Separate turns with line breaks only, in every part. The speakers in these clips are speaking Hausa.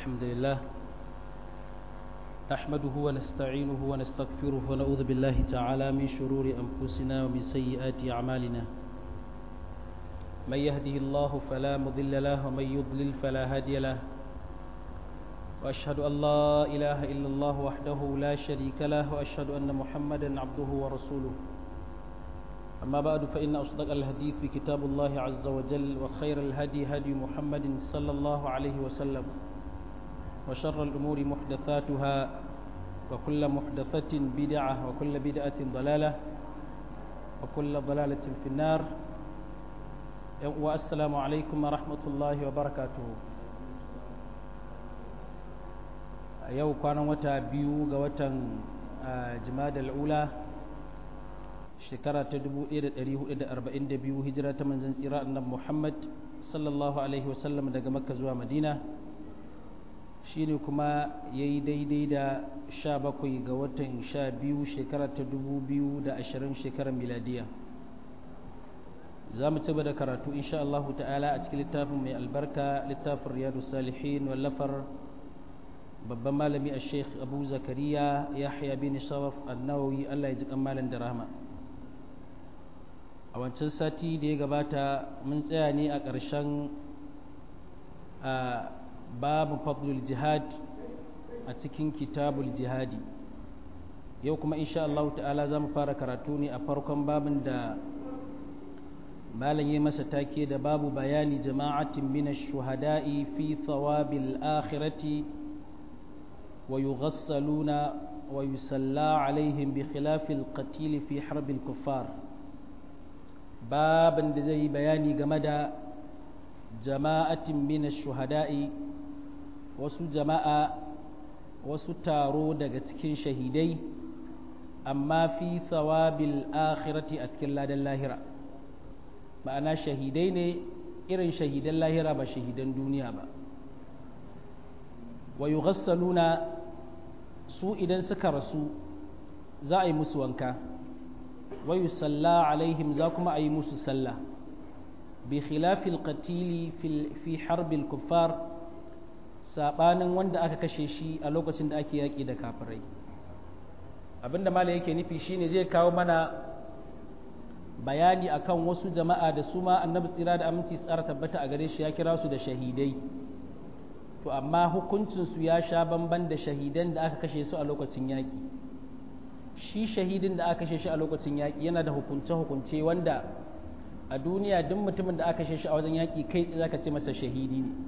الحمد لله نحمده ونستعينه ونستغفره ونعوذ بالله تعالى من شرور أنفسنا ومن سيئات أعمالنا من يهده الله فلا مضل له ومن يضلل فلا هادي له وأشهد أن لا إله إلا الله وحده لا شريك له وأشهد أن محمدا عبده ورسوله أما بعد فإن أصدق الحديث في كتاب الله عز وجل وخير الهدي هدي محمد صلى الله عليه وسلم وشر الأمور محدثاتها وكل محدثة بدعة وكل بدعة ضلالة وكل ضلالة في النار والسلام عليكم ورحمة الله وبركاته yau kwanan wata biyu ga watan jimada al'ula shekara ta 1442 hijira ta manzan tsira annan muhammad sallallahu alaihi wasallam daga makka zuwa madina shi ne kuma ya yi daidai da 17 ga watan 12 shekara ta 2020 shekarar miladiya za mu ci da karatu insha Allah ta'ala a cikin littafin mai albarka littafin riyadu salihin wallafar babban malami a sheikh abu zakariya yahya bin sharaf annawawi allah ya ji kan malam da rahama a wancan sati da ya gabata mun tsaya ne a ƙarshen babu fadlul jihad a cikin kitabul jihadi yau kuma insha Allah ta'ala za mu fara karatu ne a farkon babin da malam yi masa take da babu bayani jama'atin min shuhada'i fi thawabil akhirati ويغسلون ويسلى عليهم بخلاف القتيل في حرب الكفار بابا زي بياني جمدا جماعة من الشهداء wasu jama'a wasu taro daga cikin shahidai amma fi thawabil akhirati a cikin ladan lahira ma'ana shahidai ne irin shahidan lahira ba shahidan duniya ba wa yughassaluna su idan suka rasu za a yi musu wanka wa yusalla alaihim za kuma a yi musu sallah bi khilafil qatili fi harbil kuffar sabanin wanda aka kashe shi a lokacin da ake yaƙi da kafirai abinda mala yake nufi shine zai kawo mana bayani akan wasu jama'a da su ma annabi tsira da aminci tsara tabbata a gare shi ya kira su da shahidai to amma hukuncinsu ya sha bamban da shahidan da aka kashe su a lokacin yaƙi shi shahidin da aka kashe shi a lokacin yaƙi yana da hukunce-hukunce wanda a duniya duk mutumin da aka kashe shi a wajen yaƙi kai tsaye zaka ce masa shahidi ne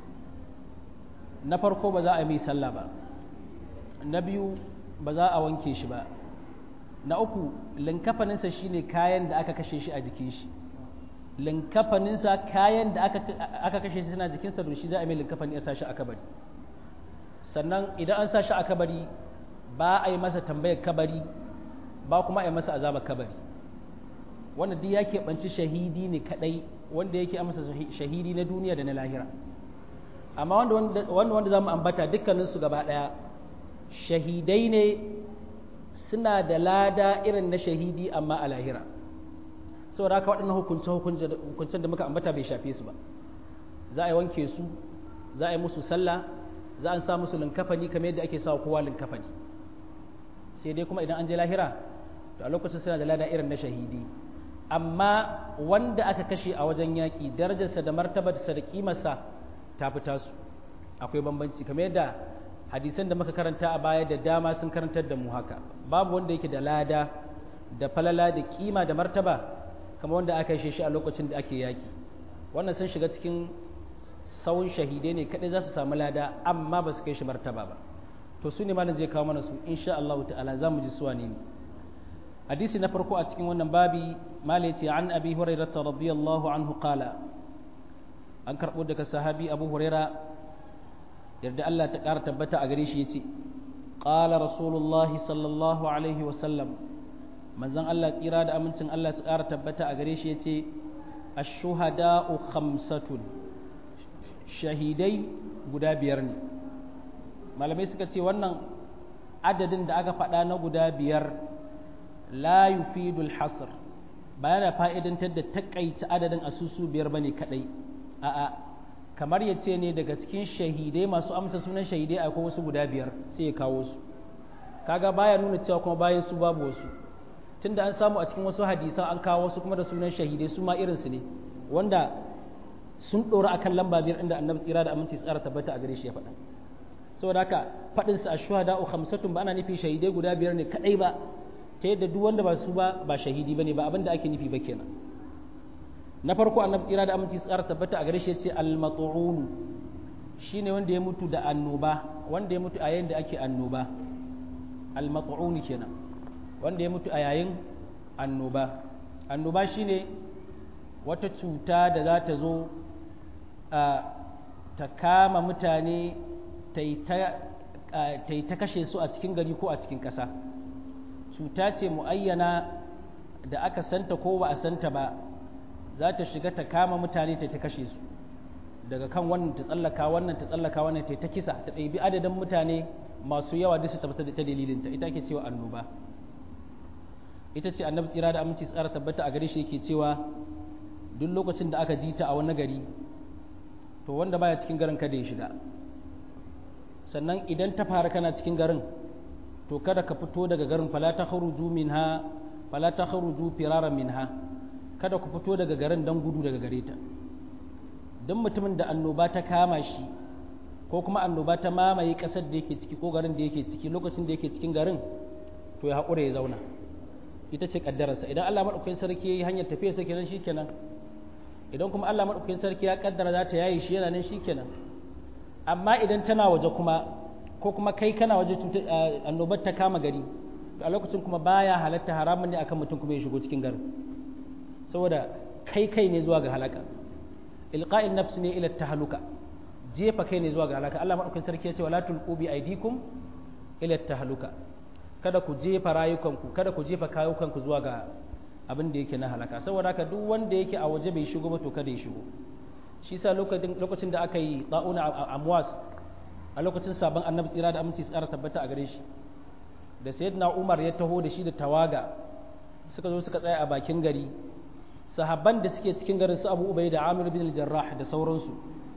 na farko ba za a yi sallah ba na biyu ba za a wanke shi ba na uku linkafaninsa shine kayan da aka kashe shi a jikin shi linkafaninsa kayan da aka kashe shi suna jikinsa don shi za a mai linkafani ya sashi a kabari sannan idan an sashi a kabari ba a yi masa tambayar kabari ba kuma a yi masa azabar kabari wanda duk ya keɓanci shahidi ne kaɗai wanda yake masa shahidi na duniya da na lahira amma wanda wanda za mu ambata dukkaninsu gaba ɗaya shahidai ne suna da lada irin na shahidi amma a lahira saboda haka waɗannan hukunce hukuncen da muka ambata bai shafe su ba za a yi wanke su za a yi musu sallah za a sa musu linkafani kamar yadda ake sawa kowa linkafani sai dai kuma idan an je lahira to a lokacin suna da lada irin na shahidi amma wanda aka kashe a wajen yaƙi darajarsa da martabarsa da kimarsa ta fita su akwai bambanci kamar yadda hadisan da muka karanta a baya da dama sun karantar da mu haka babu wanda yake da lada da falala da kima da martaba kamar wanda aka yi shi a lokacin da ake yaki wannan sun shiga cikin sawun shahidai ne kadai za su samu lada amma ba su kai shi martaba ba to su ne malam zai kawo mana su insha Allah ta'ala za mu ji suwa ne hadisi na farko a cikin wannan babi malai ce an abi hurairah radiyallahu anhu qala an karbo daga sahabi abu huraira yarda Allah ta ƙara tabbata a gare shi yace qala rasulullahi sallallahu alaihi wa sallam manzon Allah tsira da amincin Allah su ƙara tabbata a gare shi ya ce ashuhada'u khamsatun shahidai guda biyar ne malamai suka ce wannan adadin da aka faɗa na guda biyar la yufidul hasr ba yana fa'idantar da takaita adadin asusu biyar bane kadai a'a kamar ya ce ne daga cikin shahidai masu amsa sunan shahidai akwai wasu guda biyar sai ya kawo su kaga baya nuna cewa kuma bayan su babu wasu tunda an samu a cikin wasu hadisan an kawo wasu kuma da sunan shahidai su ma irinsu ne wanda sun ɗora akan lamba biyar inda annabi tsira da aminci tsara tabbata a gare shi ya faɗa saboda haka faɗin sa ashuhada u khamsatun ba ana nufi shahidai guda biyar ne kadai ba ta yadda duk wanda ba su ba ba shahidi bane ba abin da ake nufi ba kenan na farko annabi tsira da aminci tsara tabbata a gare shi ya ce al-mat'un shine wanda ya mutu da annoba wanda ya mutu a yayin da ake annoba al-mat'un kenan wanda ya mutu a yayin annoba annoba shine wata cuta da za ta zo ta kama mutane ta yi ta kashe su a cikin gari ko a cikin ƙasa cuta ce mu'ayyana da aka santa ko ba a santa ba za ta shiga ta kama mutane ta ta kashe su daga kan wannan ta tsallaka wannan ta tsallaka wannan ta ta kisa ta ɗabi adadin mutane masu yawa duk su tabbata da ta dalilinta ita ke cewa annoba ita ce annabi tsira da aminci tsara tabbata a gare shi yake cewa duk lokacin da aka ji ta a wani gari to wanda baya cikin garin kada ya shiga sannan idan ta fara kana cikin garin to kada ka fito daga garin fala ta kharuju minha fala ta kharuju firara minha kada ku fito daga garin dan gudu daga gare ta duk mutumin da annoba ta kama shi ko kuma annoba ta mamaye kasar da yake ciki ko garin da yake ciki lokacin da yake cikin garin to ya haƙura ya zauna ita ce kaddararsa idan Allah madaukakin sarki yayi hanyar tafiya sa kenan shikenan idan kuma Allah madaukakin sarki ya kaddara za ta yayi shi yana nan shikenan amma idan tana waje kuma ko kuma kai kana waje annobar ta kama gari a lokacin kuma baya halatta haramun ne akan mutum kuma ya shigo cikin garin saboda kai kai ne zuwa ga halaka ilqa'in nafs ne ila tahluka jefa kai ne zuwa ga halaka Allah madaukakin sarki ya ce wala tulqu bi aidikum ila tahluka kada ku jefa rayukanku kada ku jefa kayukanku zuwa ga abin da yake na halaka saboda haka duk wanda yake a waje bai shigo ba to kada ya shigo shi sa lokacin da aka yi ta'una a amwas a lokacin sabon annabi tsira da aminci tsara tabbata a gare shi da sayyidina umar ya taho da shi da tawaga suka zo suka tsaya a bakin gari sahabban da suke cikin garin su abu ubai da amir bin jarrah da sauransu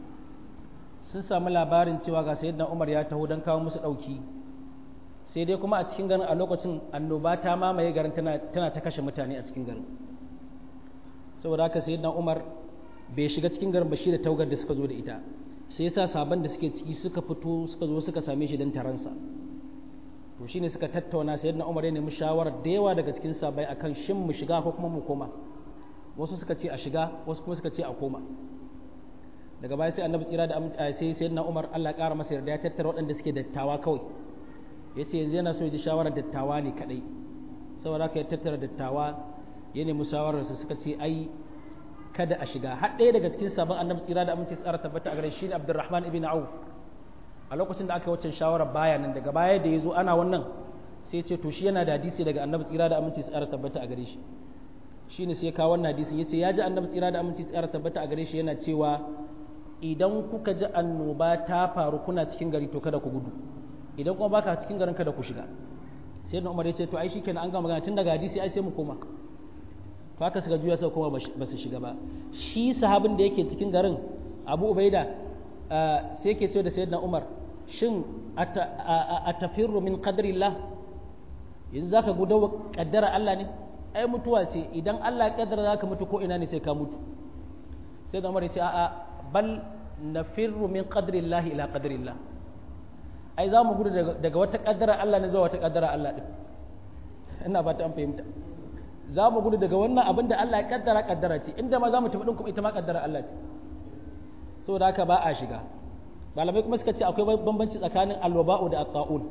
sun samu labarin cewa ga sayyidina umar ya taho don kawo musu ɗauki sai dai kuma a cikin garin a lokacin annoba ta mamaye garin tana ta kashe mutane a cikin garin saboda haka sayyidina umar bai shiga cikin garin ba shi da taugar da suka zo da ita sai yasa sabon da suke ciki suka fito suka zo suka same shi don taransa to shine suka tattauna sayyidina umar ya nemi shawarar da yawa daga cikin sabai akan shin mu shiga ko kuma mu koma wasu suka ce a shiga wasu kuma suka ce a koma daga baya sai annabi tsira da sai sayyidina umar Allah ya kara masa yarda ya tattara waɗanda suke dattawa kawai ya ce yanzu yana so ya ji shawarar dattawa ne kadai saboda haka ya tattara dattawa ya nemi shawararsa suka ce ai kada a shiga har ɗaya daga cikin sabon annabi tsira da aminci tsara tabbata a gare shi ne abdurrahman ibn auf a lokacin da aka yi waccan shawarar baya nan daga baya da ya zo ana wannan sai ce to shi yana da hadisi daga annabi tsira da aminci tsara tabbata a gare shi shi ne sai ya kawo wannan hadisin ya ce ya ji annabi tsira da aminci tsara tabbata a gare shi yana cewa idan kuka ji annoba ta faru kuna cikin gari to kada ku gudu idan kuma baka cikin garin kada ku shiga sai da umar ya ce to ai shikenan an gama magana tun daga hadisi ai sai mu koma to haka suka juya suka koma ba su shiga ba shi sahabin da yake cikin garin abu ubaida sai yake ce da sayyidina umar shin a tafirru min qadrillah yanzu zaka gudu kaddara Allah ne ai mutuwa ce idan Allah ya kaddara zaka mutu ko ina ne sai ka mutu sai da umar ya ce a'a bal nafirru min qadrillah ila qadrillah ai za mu gudu daga wata kaddara Allah ne zuwa wata kaddara Allah din ina ba ta an fahimta za mu gudu daga wannan abin da Allah ya kaddara kaddara ce inda ma za mu tafi din kuma ita ma kaddara Allah ce saboda haka ba a shiga malamai kuma suka ce akwai bambanci tsakanin alwaba'u da at-ta'un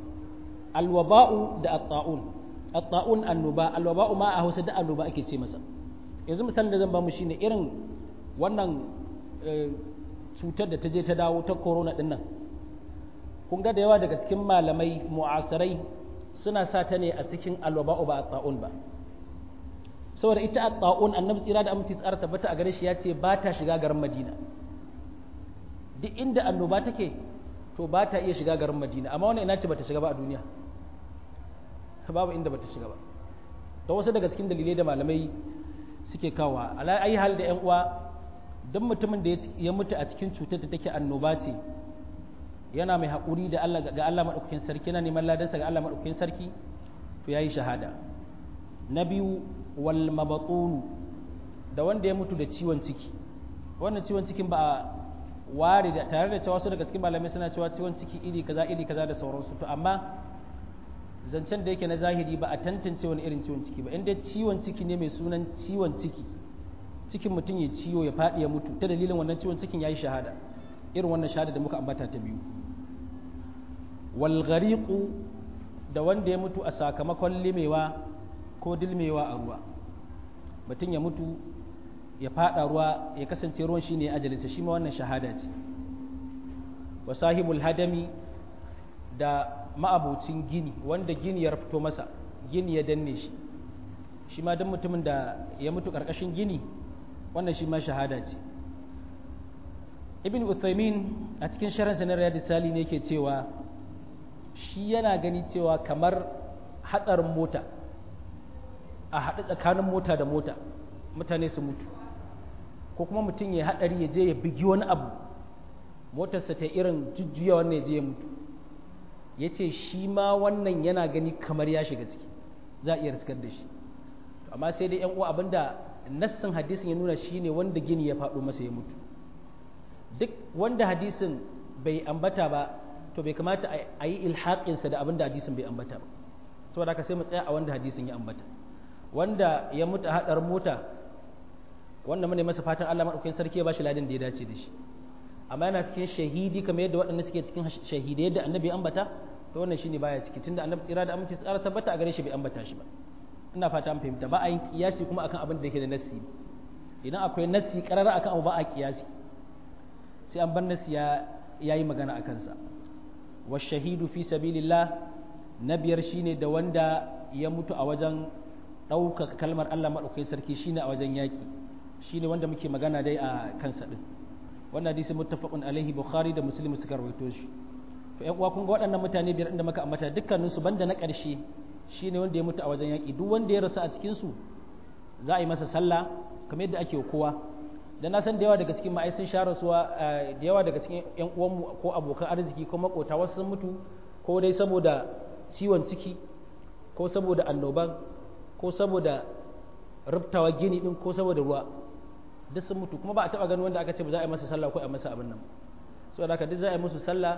alwaba'u da at-ta'un at-ta'un annuba alwaba'u ma a Hausa da annuba ake ce masa yanzu misalin da zan ba mu shine irin wannan cutar da ta je ta dawo ta corona din nan kun ga da yawa daga cikin malamai mu'asirai suna sa ta ne a cikin alwaba'u ba at-ta'un ba saboda ita at-ta'un annabi tsira da aminci tsara tabbata a gare shi ya ce ba ta shiga garin Madina duk inda annoba take to ba ta iya shiga garin Madina amma wannan ina ce bata shiga ba a duniya babu inda bata shiga ba da wasu daga cikin dalilai da malamai suke kawa ala ayi hal da yan uwa duk mutumin da ya mutu a cikin cutar da take annoba ce yana mai haƙuri da Allah ga Allah maɗaukakin sarki yana neman ladansa ga Allah maɗaukakin sarki to yayi shahada na biyu wal mabatunu da wanda ya mutu da ciwon ciki wannan ciwon cikin ba a ware da tare da cewa su daga cikin malamai suna cewa ciwon ciki iri kaza iri kaza da sauransu to amma zancen da yake na zahiri ba a tantance wani irin ciwon ciki ba inda ciwon ciki ne mai sunan ciwon ciki cikin mutum ya ciwo ya faɗi ya mutu ta dalilin wannan ciwon cikin ya yi shahada irin wannan shahada da muka ambata ta biyu walghariqu da wanda ya mutu a sakamakon limewa ko dilmewa a ruwa mutum ya mutu ya faɗa ruwa ya kasance ruwan shine ajalinsa shi ma wannan shahada ce wa sahibul hadami da ma'abocin gini wanda gini ya fito masa gini ya danne shi shi ma don mutumin da ya mutu ƙarƙashin gini wannan shi ma shahada ce ibn uthaymin a cikin sharan sanar ya sali ne ke cewa shi yana gani cewa kamar hatsarin mota a haɗu tsakanin mota da mota mutane su mutu ko kuma mutum ya haɗari ya je ya bigi wani abu motarsa ta irin jujjuya wannan ya je ya mutu ya ce shi ma wannan yana gani kamar ya shiga ciki za a iya riskar da shi amma sai dai yan uwa abinda nassin hadisin ya nuna shine wanda gini ya faɗo masa ya mutu duk wanda hadisin bai ambata ba to bai kamata a yi ilhaƙinsa da abinda hadisin bai ambata ba saboda haka sai mu tsaya a wanda hadisin ya ambata wanda ya mutu a haɗar mota wanda mu ne masa fatan Allah maɗaukakin sarki ya bashi ladin da ya dace da shi amma yana cikin shahidi kamar yadda waɗanda suke cikin shahidai yadda annabi ya ambata to wannan shine baya ciki tunda annabi tsira da aminci tsara tabbata a gare shi bai ambata shi ba ina fata an fahimta ba a yin kiyasi kuma akan abin da yake da nassi idan akwai nassi karara akan abu ba a kiyasi sai an bar nassi ya yayi magana akan sa wa shahidu fi sabilillah na biyar shine da wanda ya mutu a wajen ɗaukaka kalmar Allah maɗaukakin sarki shine a wajen yaƙi shine wanda muke magana dai a kansa ɗin wannan hadisi muttafaqun alaihi bukhari da muslim suka rawaito shi to ƴan uwa kun ga waɗannan mutane biyar inda muka ambata dukkanin su banda na ƙarshe shine wanda ya mutu a wajen yaƙi duk wanda ya rasu a cikin su za a yi masa sallah kamar yadda ake kowa da na san da yawa daga cikin ma'ai sun sha rasuwa da yawa daga cikin ƴan uwanmu ko abokan arziki ko makota wasu sun mutu ko dai saboda ciwon ciki ko saboda annoban ko saboda rubtawa gini din ko saboda ruwa duk sun mutu kuma ba a taba ganin wanda aka ce ba za a yi masa sallah ko a masa abin nan saboda haka duk za a yi musu sallah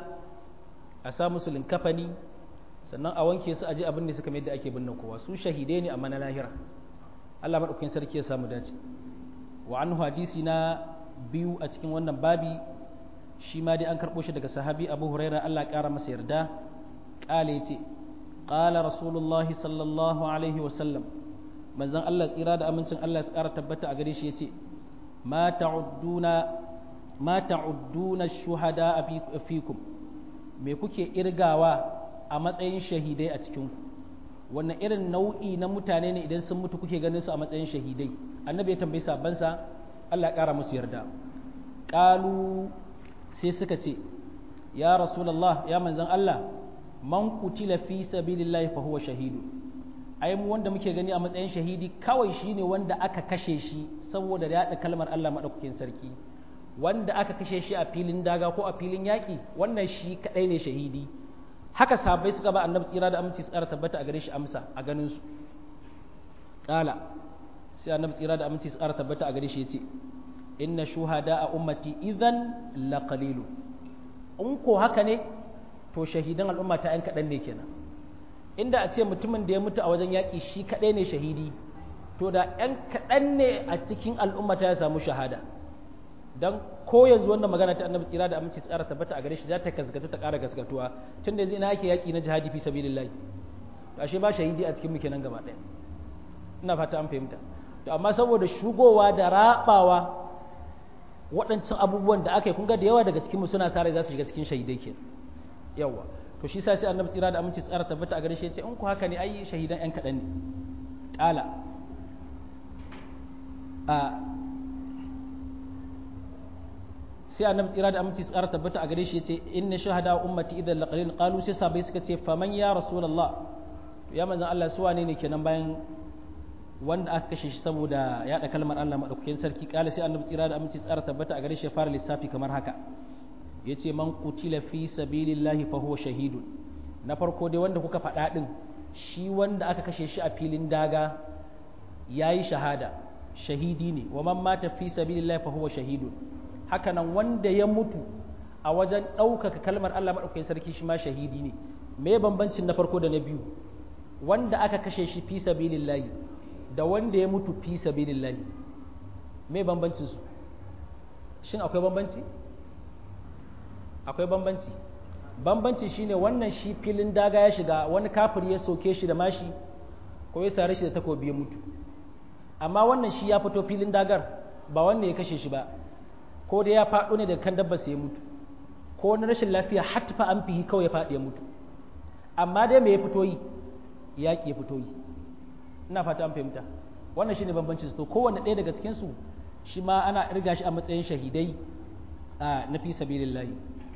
a sa musu linkafani sannan a wanke su aje abin da suka mai da ake binne kowa su shahidai ne amma na lahira Allah madaukakin sarki ya samu dace wa anhu hadisi na biyu a cikin wannan babi shi ma dai an karɓo shi daga sahabi Abu Hurairah Allah ya ƙara masa yarda ƙale yace qala rasulullahi sallallahu alaihi wa sallam manzon Allah tsira da amincin Allah ya ƙara tabbata a gare shi yace ma ta'udduna ma ta'udduna shuhada fikum me kuke irgawa a matsayin shahidai a cikin ku wannan irin nau'i na mutane ne idan sun mutu kuke ganin su a matsayin shahidai annabi ya tambayi sabansa Allah ya ƙara musu yarda qalu sai suka ce ya rasulullah ya manzon Allah man kutila fi sabilillahi fa huwa shahidu ai mu wanda muke gani a matsayin shahidi kawai shine wanda aka kashe shi saboda yaɗa kalmar Allah madaukakin sarki wanda aka kashe shi a filin daga ko a filin yaƙi wannan shi kadai ne shahidi haka sahabbai suka ba annabi tsira da aminci tsara tabbata a gare shi amsa a ganin su kala sai annabi tsira da aminci tsara tabbata a gare shi yace inna shuhada a ummati idan la qalilu in ko haka ne to shahidan al'umma ta yan kaɗan ne kenan inda a ce mutumin da ya mutu a wajen yaƙi shi kaɗai ne shahidi to da yan kaɗan ne a cikin al'umma ta ya samu shahada don ko yanzu wannan magana ta annabi tsira da aminci tsara tabbata a gare shi za ta gaskata ta ƙara gaskatuwa tun da yanzu ina ake yaƙi na jihadi fi sabilillahi to ashe ba shahidi a cikin mu kenan gaba ɗaya ina fata an fahimta to amma saboda shugowa da rabawa waɗancan abubuwan da aka yi kun ga da yawa daga cikin mu suna sare za su shiga cikin shahidai ke yawa to shi sa sai annabi tsira da aminci tsara tabbata a gare shi ya ce in ku haka ne ai shahidan yan kaɗan ne ƙala a sai annabi tsira da aminci tsara tabbata a gare shi ya ce inna shahada ummati idan laqalin qalu sai sabai suka ce faman ya rasulullah ya manzon Allah su wane ne kenan bayan wanda aka kashe shi saboda yaɗa kalmar Allah madaukakin sarki kala sai annabi tsira da aminci tsara tabbata a gare shi fara lissafi kamar haka yace man qutila fi sabilillahi fa huwa shahidun na farko dai wanda kuka faɗa din shi wanda aka kashe shi a filin daga yayi shahada shahidi ne wa man mata fi sabilillahi fa huwa shahidun haka nan wanda ya mutu a wajen ɗaukaka kalmar Allah madaukakin sarki shi ma shahidi ne me bambancin na farko da na biyu wanda aka kashe shi fi sabilillahi da wanda ya mutu fi sabilillahi me bambancin su shin akwai bambanci akwai bambanci bambanci shine wannan shi filin daga ya shiga wani kafiri ya soke shi da mashi ko ya sare shi da takobi ya mutu amma wannan shi ya fito filin dagar ba wanda ya kashe shi ba ko da ya faɗo ne da kan dabba sai ya mutu ko wani rashin lafiya hatfa an fihi kawai ya faɗi ya mutu amma dai me ya fito yi yaƙi ya fito yi ina fata an fahimta wannan shine bambancin su to kowanne ɗaya daga cikin su shi ma ana irga shi a matsayin shahidai a na fi sabilillahi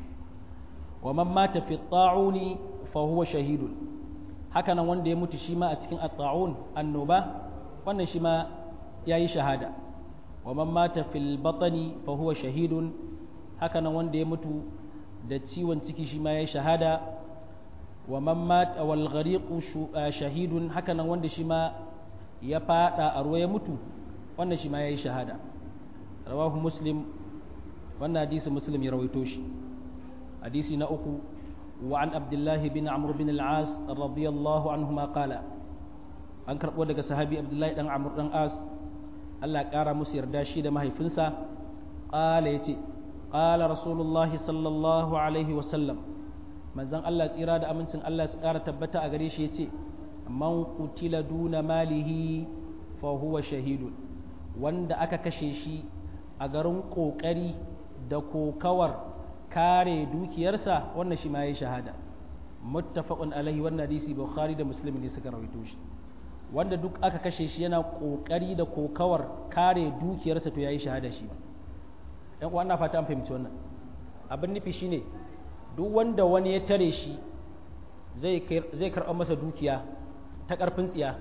wa man mata fi ta'uni fa huwa shahidun haka nan wanda ya mutu shi ma a cikin at-ta'un annoba wannan shi ma yayi shahada wa man mata fil batni fa huwa shahidun haka nan wanda ya mutu da ciwon ciki shi ma yayi shahada wa man mata wal ghariqu shahidun haka nan wanda shi ma ya fada a ruwa ya mutu wannan shi ma yayi shahada rawahu muslim wannan hadisi muslim ya rawaito shi hadisi na uku wa an abdullahi bin amr bin al-as radiyallahu anhuma qala an karbo daga sahabi abdullahi dan amr dan as Allah kara musu yarda shi da mahaifinsa qala yace qala rasulullahi sallallahu alaihi wa sallam manzon Allah tsira da amincin Allah su kara tabbata a gare shi yace man qutila duna malihi fa huwa shahidun wanda aka kashe shi a garin kokari da kokawar kare dukiyarsa wannan shi ma yayi shahada muttafaqun alaihi wannan hadisi bukhari da muslim ne suka rawaito shi wanda duk aka kashe shi yana kokari da kokawar kare dukiyarsa to yayi shahada shi yan uwa ina fata an fahimci wannan abin nufi shine duk wanda wani ya tare shi zai zai karɓa masa dukiya ta ƙarfin tsiya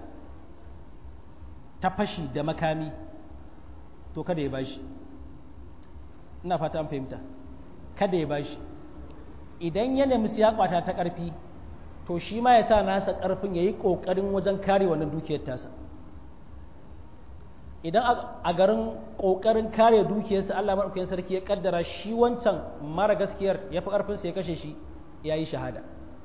ta fashi da makami to kada ya bashi ina fata an fahimta kada ya bashi idan ya nemi ya kwata ta ƙarfi to shi ma ya sa nasa ƙarfin ya yi ƙoƙarin wajen kare wannan dukiyar tasa idan a garin ƙoƙarin kare dukiyarsa Allah maɗaukakin sarki ya ƙaddara shi wancan mara gaskiyar ya fi ƙarfinsa ya kashe shi ya yi shahada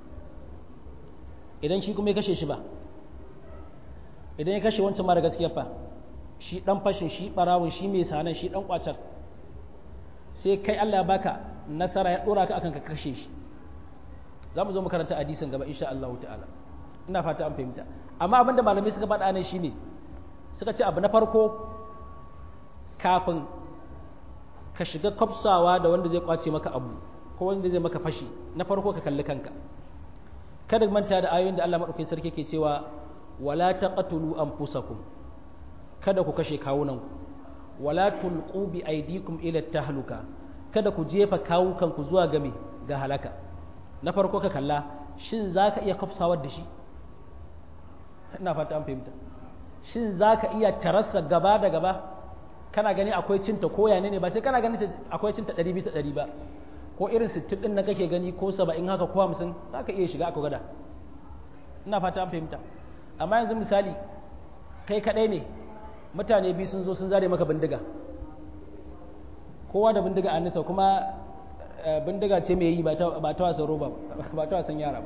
idan shi kuma ya kashe shi ba idan ya kashe wancan mara gaskiyar fa shi ɗan fashin shi ɓarawun shi mai sanan shi ɗan ƙwacen sai kai Allah ya baka nasara ya dora ka akan ka kashe shi za mu zo makaranta hadisin gaba insha Allah ta'ala ina fata an fahimta amma abin da malamai suka faɗa ne shine suka ce abu na farko kafin ka shiga kwafsawa da wanda zai kwace maka abu ko wanda zai maka fashi na farko ka kalli kanka kada manta da ayoyin da Allah madaukakin sarki ke cewa wala taqtulu anfusakum kada ku kashe kawunanku wala tulqu bi aydikum ila tahluka kada ku jefa kawukanku zuwa game ga halaka na farko ka kalla shin zaka iya kafsawar da shi ina fata an fahimta shin zaka iya tarassa gaba da gaba kana gani akwai cinta ko yane ne ba sai kana gani akwai cinta 100 bisa 100 ba ko irin 60 din nan kake gani ko 70 haka ko 50 zaka iya shiga aka gada ina fata an fahimta amma yanzu misali kai kadai ne mutane biyu sun zo sun zare maka bindiga kowa da bindiga a nisa kuma bindiga ce mai yi ba ta wasan roba ba ta wasan yara ba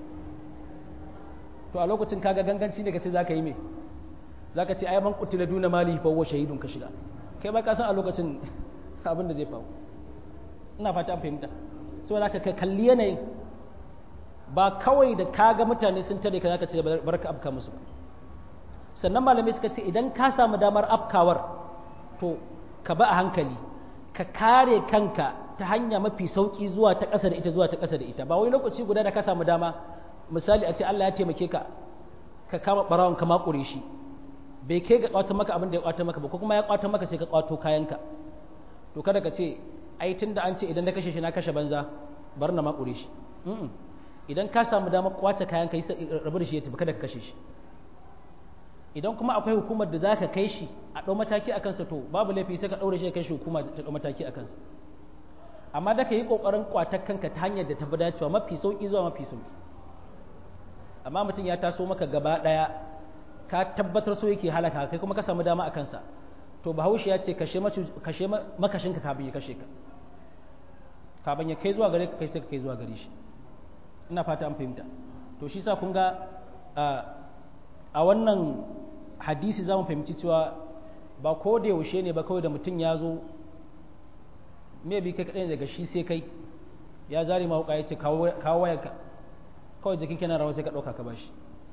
to a lokacin kaga ganganci ne ka ce za ka yi mai za ka ce ai man kutila duna mali fa wa shahidun ka shiga kai ba ka san a lokacin abin da zai faru ina fata an fahimta saboda ka kalli yanayin ba kawai da kaga mutane sun tare ka zaka ce barka afka musu ba sannan malamai suka ce idan ka samu damar afkawar to ka ba a hankali ka kare kanka ta hanya mafi sauki zuwa ta ƙasa da ita zuwa ta ƙasa da ita ba wai lokaci guda da ka samu dama misali a ce Allah ya taimake ka ka kama barawon ka makure shi bai kai ga kwatan maka abin da ya kwatan maka ba ko kuma ya kwatan maka sai ka kwato kayanka to kada ka ce ai tunda an ce idan na kashe shi na kashe banza bar na makure shi idan ka samu damar kwace kayan ka rabu da shi ya tafi kada ka kashe shi idan kuma akwai hukumar da za ka kai shi a ɗau mataki a kansa to babu laifi sai ka ɗaure shi kai shi hukuma ta ɗau mataki a kansa amma da ka yi ƙoƙarin ƙwatar kanka ta hanyar da ta fi dacewa mafi sauƙi zuwa mafi sauƙi amma mutum ya taso maka gaba ɗaya ka tabbatar so yake halaka kai kuma ka samu dama a kansa to bahaushe ya ce kashe makashinka kafin ya kashe ka kafin ya kai zuwa gare ka kai sai ka kai zuwa gare shi ina fata an fahimta to shi sa kun ga a wannan hadisi za mu fahimci cewa ba ko da yaushe ne ba kawai da mutum ya zo me bi kai kaɗai daga shi sai kai ya zari ma wuka ya ce kawo wayarka kawai jikin kenan rawa sai ka ɗauka ka bashi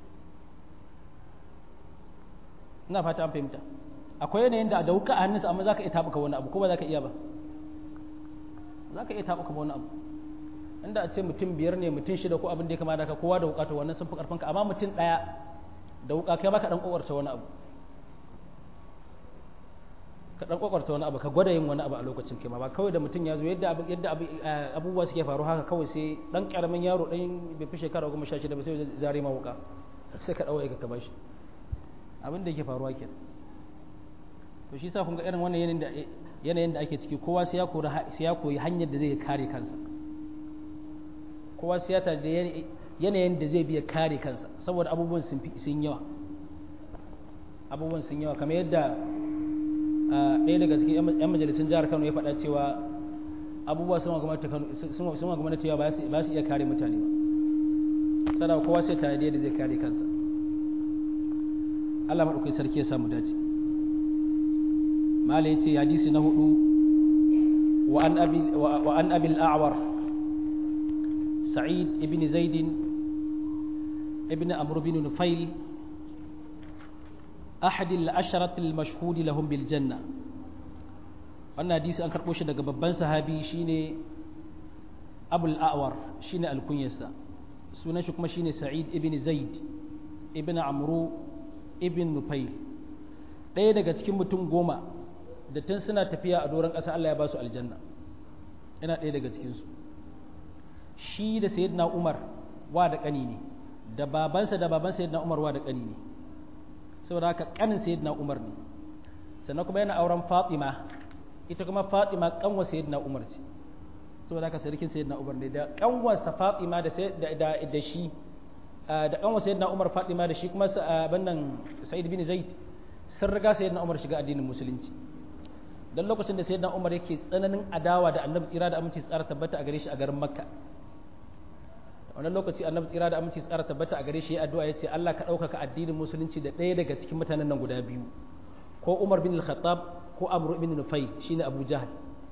ina fata an fahimta akwai yanayin da da wuka a hannunsa amma za ka iya taɓuka wani abu ko ba za ka iya ba za ka iya taɓuka wani abu inda a ce mutum biyar ne mutum shida ko abin da ya kama da ka kowa da wuka to wannan sun fi karfin ka amma mutum ɗaya da wuka kai maka dan kokarta wani abu ka dan kokarta wani abu ka gwada yin wani abu a lokacin kai ma ba kawai da mutum ya zo yadda yadda abubuwa suke faru haka kawai sai dan karamin yaro dan bai fi shekara goma sha shida ba sai zare ma wuka sai ka dawo ka bashi abin da yake faruwa kenan to shi sa kun ga irin wannan yanayin da yanayin da ake ciki kowa sai ya koyi sai ya koyi hanyar da zai kare kansa kowa sai ya da yanayin da zai biya kare kansa saboda abubuwan sun yawa abubuwan sun yawa kamar yadda ɗaya daga cikin 'yan majalisun jihar kano ya faɗa cewa abubuwa sun wa gwamnati ba su iya kare mutane ba sada kowa sai tare da yadda zai kare kansa Allah maɗaukai sarki ya samu dace mala ya ce hadisi na hudu wa an abil a'war sa'id ibn zaidin ibn amr bin nufail أحد العشرة المشهود لهم بالجنة wannan hadisi an karɓo shi daga babban sahabi shine abul a'war shine alkunyarsa sunan shi kuma shine sa'id ibn zaid ibn amru ibn nufayl ɗaya daga cikin mutum goma da tun suna tafiya a doron ƙasa Allah ya ba su aljanna yana ɗaya daga cikinsu shi da sayyidina umar wa da ƙani ne da babansa da baban sayyidina umar wa da ƙani ne saboda haka kanin sayyidina Umar ne sannan kuma yana auren Fatima ita kuma Fatima kanwa sayyidina Umar ce saboda haka sarkin sayyidina Umar ne da kanwarsa Fatima da da da shi da kanwa sayyidina Umar Fatima da shi kuma bannan Sa'id bin Zaid sun riga sayyidina Umar shiga addinin musulunci dan lokacin da sayyidina Umar yake tsananin adawa da Annabi tsira da aminci tsara tabbata a gare shi a garin Makka wannan lokaci annabi tsira da aminci tsara tabbata a gare shi addu'a yace Allah ka ɗaukaka addinin musulunci da ɗaya daga cikin mutanen nan guda biyu ko Umar bin Al-Khattab ko Amr ibn Nufay shine Abu Jahl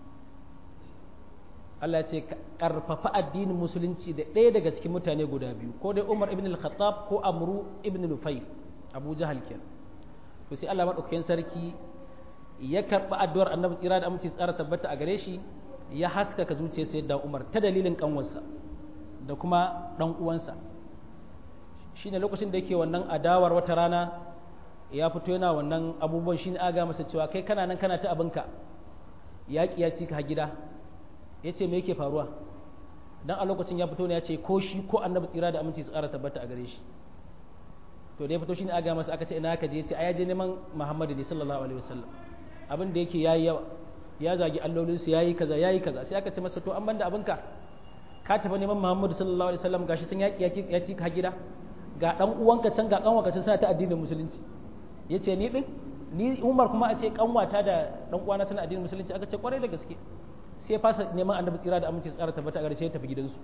Allah yace ka karfafa addinin musulunci da ɗaya daga cikin mutane guda biyu ko dai Umar ibn Al-Khattab ko Amr ibn Nufay Abu Jahl kenan to sai Allah madaukakin sarki ya karɓi addu'ar annabi tsira da aminci tsara tabbata a gare shi ya haskaka zuciyar sayyidina Umar ta dalilin kanwarsa da kuma ɗan uwansa shi ne lokacin da yake wannan adawar wata rana ya fito yana wannan abubuwan shi ne aga masa cewa kai kana nan kana ta abinka yaƙi ya ci ka gida ya ce me yake faruwa dan a lokacin ya fito ne ya ce ko shi ko annabi tsira da aminci su ƙara tabbata a gare shi to da ya fito shi ne aga masa aka ce ina ka je ya ce a ya je neman muhammadu ne sallallahu alaihi wasallam abin da yake yayi yawa ya zagi allolinsu yayi kaza yayi kaza sai aka ce masa to an banda abinka ka tafi neman Muhammadu sallallahu alaihi wasallam gashi sun yaki ya ci ka gida ga dan uwanka can ga kanwarka can suna ta addinin musulunci yace ni din ni Umar kuma a ce kanwata da dan uwana suna addinin musulunci aka ce kwarai da gaske sai ya fasa neman annabi tsira da aminci tsara tabbata gare sai ya tafi gidansu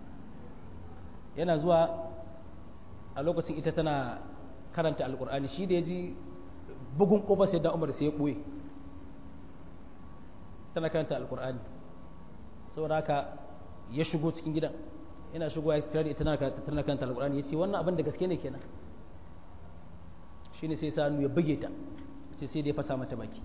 yana zuwa a lokacin ita tana karanta alkur'ani shi da ya ji bugun kofa sai da Umar sai ya boye tana karanta alkur'ani saboda haka ya shigo cikin gidan yana shigo ya tare tana tana kanta alqur'ani yace wannan abin da gaske ne kenan shine sai sa ya buge ta ce sai dai fasa mata baki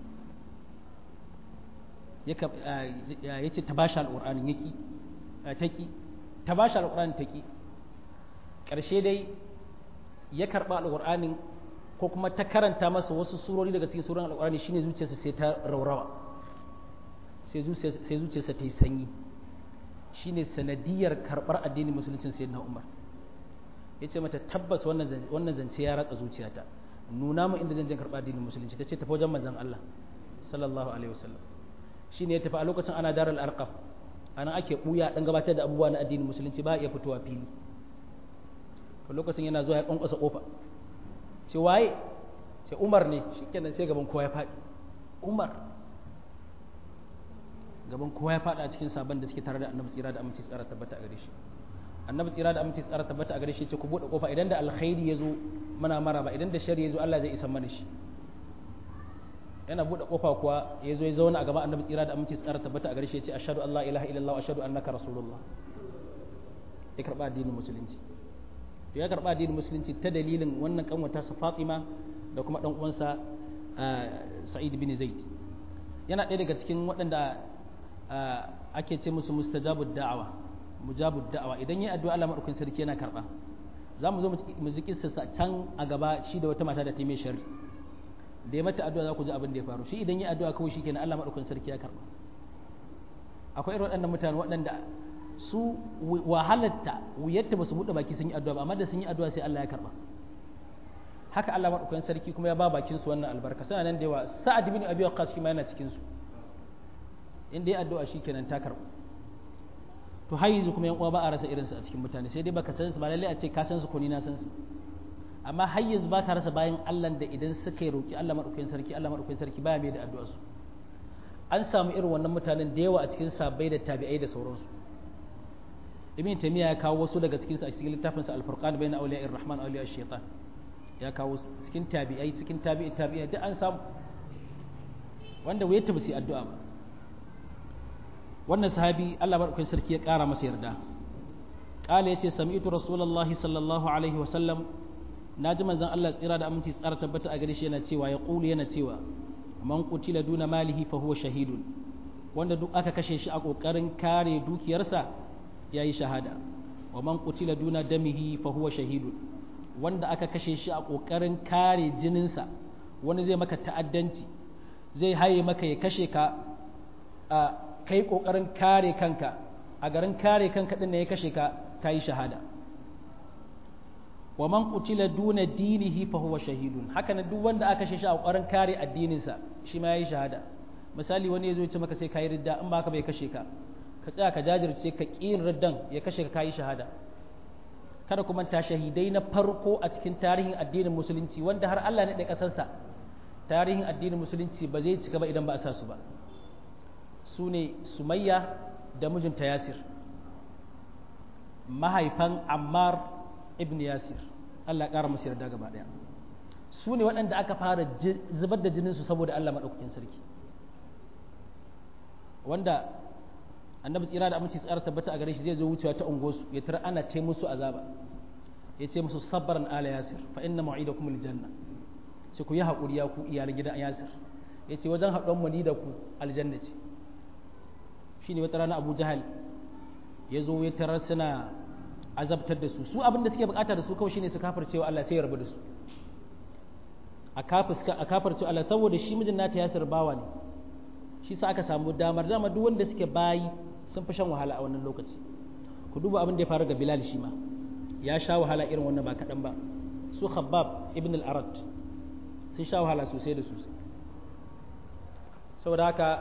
ya yace ta bashi alqur'ani yaki taki ta bashi alqur'ani taki karshe dai ya karba alqur'anin ko kuma ta karanta masa wasu surori daga cikin suran alqur'ani shine zuciyarsa sai ta raurawa sai zuciyarsa ta yi sanyi shine sanadiyar karɓar addinin musuluncin sayyidina Umar ya ce mata tabbas wannan zance ya ratsa zuciyata nuna mu inda zan je karɓa addinin musulunci ta ce tafi wajen manzon Allah sallallahu alaihi wasallam shine ya tafi a lokacin ana daral arqam anan ake buya dan gabatar da abubuwa na addinin musulunci ba iya fitowa fili to lokacin yana zuwa ya kwankwasa kofa ce waye ce Umar ne shikenan sai gaban kowa ya faɗi Umar gaban kowa ya faɗa a cikin sabon da suke tare da annabi tsira da aminci tsara tabbata a gare shi annabi tsira da aminci tsara tabbata a gare shi ce ku bude kofa idan da alkhairi ya zo muna maraba idan da shari ya zo Allah zai isa mana shi yana bude kofa kuwa ya zo ya zauna a gaban annabi tsira da aminci tsara tabbata a gare shi ya ce ashhadu an la ilaha illallah wa ashhadu annaka rasulullah ya karba addinin musulunci to ya karba addinin musulunci ta dalilin wannan kanwata sa Fatima da kuma dan uwansa Sa'id bin Zaid yana ɗaya daga cikin waɗanda ake ce musu mustajabud da'awa mujabud da'awa idan yi addu'a Allah madaukakin sarki yana karba za mu zo mu ji kissa can a gaba shi da wata mata da ta mai sharri da ya mata addu'a za ku ji abin da ya faru shi idan yi addu'a kawai shikenan Allah madaukakin sarki ya karba akwai irin waɗannan mutane waɗanda su wahalatta wuyatta ba su buɗe baki sun yi addu'a ba amma da sun yi addu'a sai Allah ya karba haka Allah madaukakin sarki kuma ya ba bakin su wannan albarka suna nan da yawa sa'ad bin abi waqqas shi ma yana cikin su inda ya addu'a shikenan ta karba to har yanzu kuma yan uwa ba a rasa irinsu a cikin mutane sai dai baka san su ba lalle a ce ka san su ko ni na san su amma har yanzu ba ka rasa bayan Allah da idan suka yi roki Allah madaukakin sarki Allah madaukakin sarki baya mai da addu'a su an samu irin wannan mutanen da yawa a cikin sabai da tabi'ai da sauransu ibn taymiya ya kawo wasu daga cikin su a cikin littafin sa al-furqan bayna awliya'ir rahman wa awliya'ash shaitan ya kawo cikin tabi'ai cikin tabi'i tabi'ai duk an samu wanda wayar ta ba su addu'a ba wannan sahabi Allah madaukakin sarki ya ƙara masa yarda qala yace sami'tu rasulullahi sallallahu alaihi wa sallam naji manzon Allah tsira da aminci tsara tabbata a gare shi yana cewa ya qulu yana cewa man qutila duna malihi fa huwa shahidun wanda duk aka kashe shi a kokarin kare dukiyarsa yayi shahada wa man qutila duna damihi fa huwa shahidun wanda aka kashe shi a kokarin kare jininsa wani zai maka ta'addanci zai haye maka ya kashe ka a kai kokarin kare kanka a garin kare kanka din ne ya kashe ka kai shahada wa man qutila duna dinihi fa huwa shahidun haka nan duk wanda aka kashe shi a kokarin kare addinin sa shi ma yayi shahada misali wani yazo ya ce maka sai kai ridda in ba ka bai kashe ka ka tsaya ka jajirce ka kiyin riddan ya kashe ka kai shahada kada kuma ta shahidai na farko a cikin tarihin addinin musulunci wanda har Allah ne da kasarsa tarihin addinin musulunci ba zai cika ba idan ba a sa su ba su ne sumayya da mijinta yasir mahaifan ammar ibn yasir allah ƙara masu yarda gaba ɗaya su ne waɗanda aka fara zubar da jininsu saboda allah maɗaukakin sarki wanda annabi tsira da aminci tsara tabbata a gare shi zai zo wucewa ta ungosu ya tara ana ce musu azaba ya ce musu sabbaran ala yasir fa inna ma'idakum aljanna ce ku yi haƙuri ya ku iyalan gidan yasir ya ce wajen haɗuwan mu ni da ku aljanna ce shine wata rana abu jahal ya zo ya tarar suna azabtar da su su abin da suke bukata da su kawai shine su kafircewa Allah sai ya rabu da su a kafircewa Allah saboda shi mijin nata yasir bawa ne shi sa aka samu damar dama duk wanda suke bayi sun fi shan wahala a wannan lokaci ku duba abin da ya faru ga Bilal shi ma ya sha wahala irin wannan ba kaɗan ba su Khabbab ibn al-Arad sun sha wahala sosai da sosai saboda haka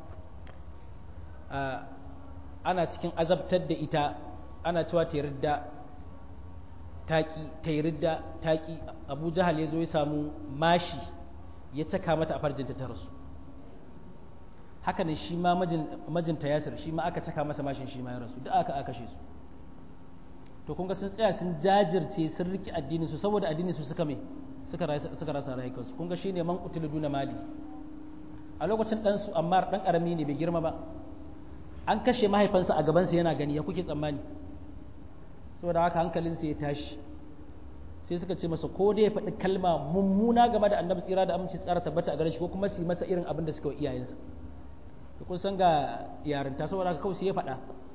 ana cikin azabtar da ita ana cewa ta yarda taƙi ta yarda taƙi abu jahal ya zo ya samu mashi ya caka mata a farjinta ta rasu haka ne shi ma majinta yasir shi ma aka caka masa mashin shi ma ya rasu duk aka aka kashe su to kun ga sun tsaya sun jajirce sun riki addinin su saboda addinin su suka mai suka suka rasa rayukansu kun ga shine man qutilu duna mali a lokacin dan su amma dan karami ne bai girma ba an kashe mahaifansa a gabansa yana gani ya kuke tsammani saboda haka hankalinsa ya tashi sai suka ce masa ko dai ya faɗi kalma mummuna game da annabi tsira da aminci tsara tabbata a gare shi ko kuma su yi masa irin abin da suka wa iyayensa to kun san ga yarinta saboda haka kawai sai ya faɗa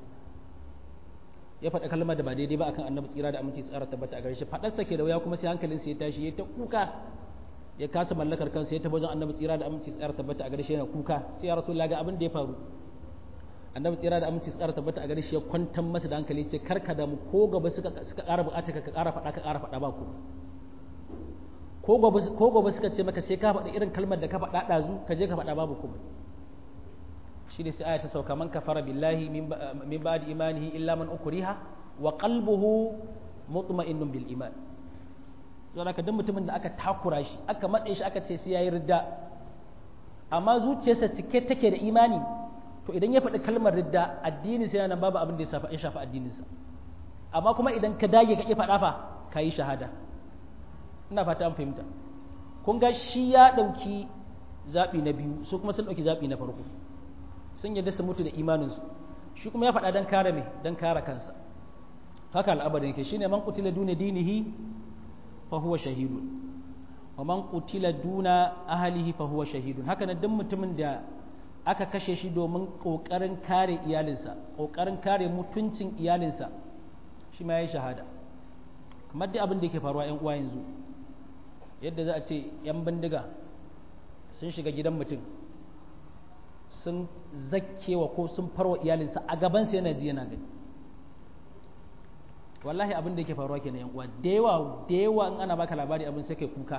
ya faɗa kalmar da ba daidai ba akan annabi tsira da aminci tsara tabbata a gare shi faɗarsa ke da wuya kuma sai hankalinsa ya tashi ya ta kuka ya kasa mallakar kansa ya tafi wajen annabi tsira da aminci tsara tabbata a gare shi yana kuka sai ya rasu ga abin da ya faru annabi tsira da aminci tsara tabbata a gare shi ya kwantar masa da hankali ce karka da mu ko gaba suka suka ƙara buƙata ka ƙara faɗa ka ƙara faɗa ba ku ko gobe suka ce maka sai ka faɗi irin kalmar da ka faɗa ɗazu ka je ka faɗa babu kuma shi ne sai aya ta sauka man kafara billahi min ba'di imanihi illa man ukriha wa qalbuhu mutma'innun bil iman don haka duk mutumin da aka takura shi aka matse shi aka ce sai yayi ridda amma zuciyarsa cike take da imani to idan ya faɗi kalmar ridda addini sai nan babu abin da ya shafa ya shafa addininsa amma kuma idan ka dage ka ki faɗa fa ka yi shahada ina fata an fahimta kun ga shi ya ɗauki zaɓi na biyu su kuma sun ɗauki zaɓi na farko sun yadda su mutu da imaninsu shi kuma ya faɗa don kare me don kare kansa haka al'abarin yake shine man qutila duna dinihi fa huwa shahidun wa man qutila duna ahlihi fa huwa shahidun haka nan duk mutumin da aka kashe shi domin kokarin kare iyalinsa kokarin kare mutuncin iyalinsa shi ma yayi shahada kamar dai abin da yake faruwa yan uwa yanzu yadda za a ce yan bindiga sun shiga gidan mutum sun zakkewa ko sun farwa iyalinsa a gabansa yana ji yana gani wallahi abin da yake faruwa kenan yan uwa da yawa da yawa in ana baka labari abin sai kai kuka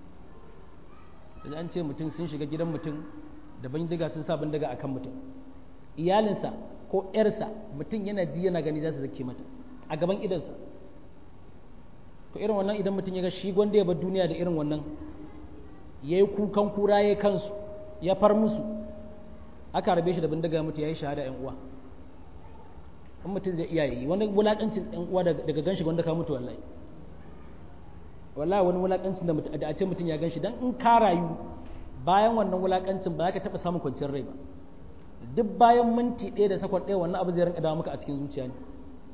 da an ce mutum sun shiga gidan mutum da bindiga sun sa bindiga akan mutum iyalinsa ko yarsa mutum yana ji yana gani za su zakke mata a gaban idansa to irin wannan idan mutum ya ga shi gwanda ya bar duniya da irin wannan ya yi kukan kura ya kansu ya far musu aka rabe shi da bindiga mutu ya yi shahada yan uwa in mutum zai iya yi wani wulakancin yan uwa daga ganshi wanda ka mutu wallahi wallahi wani wulakancin da a ce mutum ya ganshi dan in ka rayu bayan wannan wulakancin ba za ka taɓa samun kwanciyar rai ba duk bayan minti ɗaya da sakon ɗaya wannan abu zai rinka dawo maka a cikin zuciya ne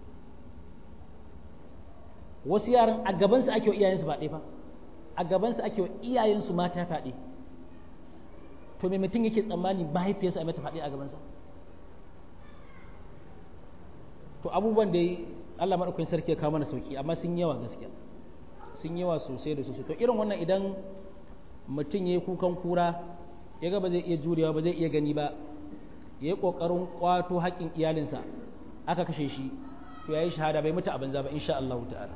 wasu yaran a gabansu ake wa iyayensu ba ɗaya fa a gabansu ake wa iyayensu mata faɗi to me mutum yake tsammani mahaifiyarsa a mata faɗi a gabansa to abubuwan da Allah maɗaukakin sarki ya kawo mana sauki amma sun yawa gaskiya sun yawa sosai da sosai to irin wannan idan mutum ya yi kukan kura ya ga ba zai iya jurewa ba zai iya gani ba ya yi ƙoƙarin ƙwato haƙƙin iyalinsa aka kashe shi to ya yi shahada bai mutu a banza ba insha Allah ta'ala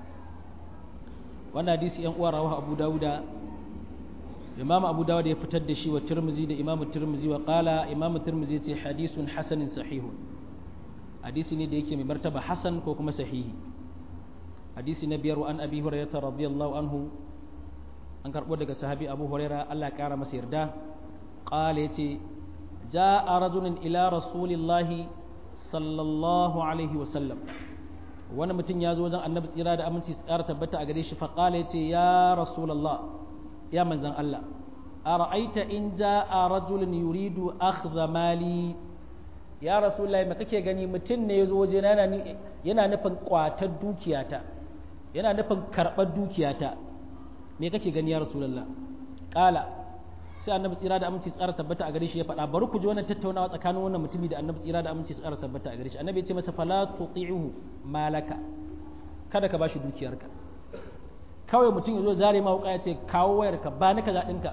wannan hadisi yan uwa rawahu Abu Dawuda Imam Abu Dawud ya fitar da shi wa Tirmidhi da Imam Tirmidhi wa qala Imam Tirmidhi yace hadisun hasanin sahihun hadisi ne da yake mai martaba hasan ko kuma sahihi hadisi na biyar wa an Abi Hurairah radiyallahu anhu an karbo daga sahabi Abu Hurairah Allah ya kara masa yarda qala yace جاء رجل إلى رسول الله صلى الله عليه وسلم wani mutum ya zo wajen annabi tsira da aminci tsara tabbata a gare shi faƙala ya ce ya rasulallah ya manzan Allah a ra'aita in ja a rajulun yuridu akhdha mali ya rasulallah me kake gani mutum ne ya zo waje yana nufin kwatar dukiyata yana nufin karɓar dukiyata me kake gani ya rasulallah ƙala sai annabi tsira da aminci tsara tabbata a gare shi ya faɗa bari ku ji wannan tattaunawa tsakanin wannan mutumi da annabi tsira da aminci tsara tabbata a gare shi annabi ya ce masa fala tuti'uhu malaka kada ka bashi dukiyarka kawai mutum ya zo zare ma wuka ya ce kawo wayarka ba ni kaza ɗinka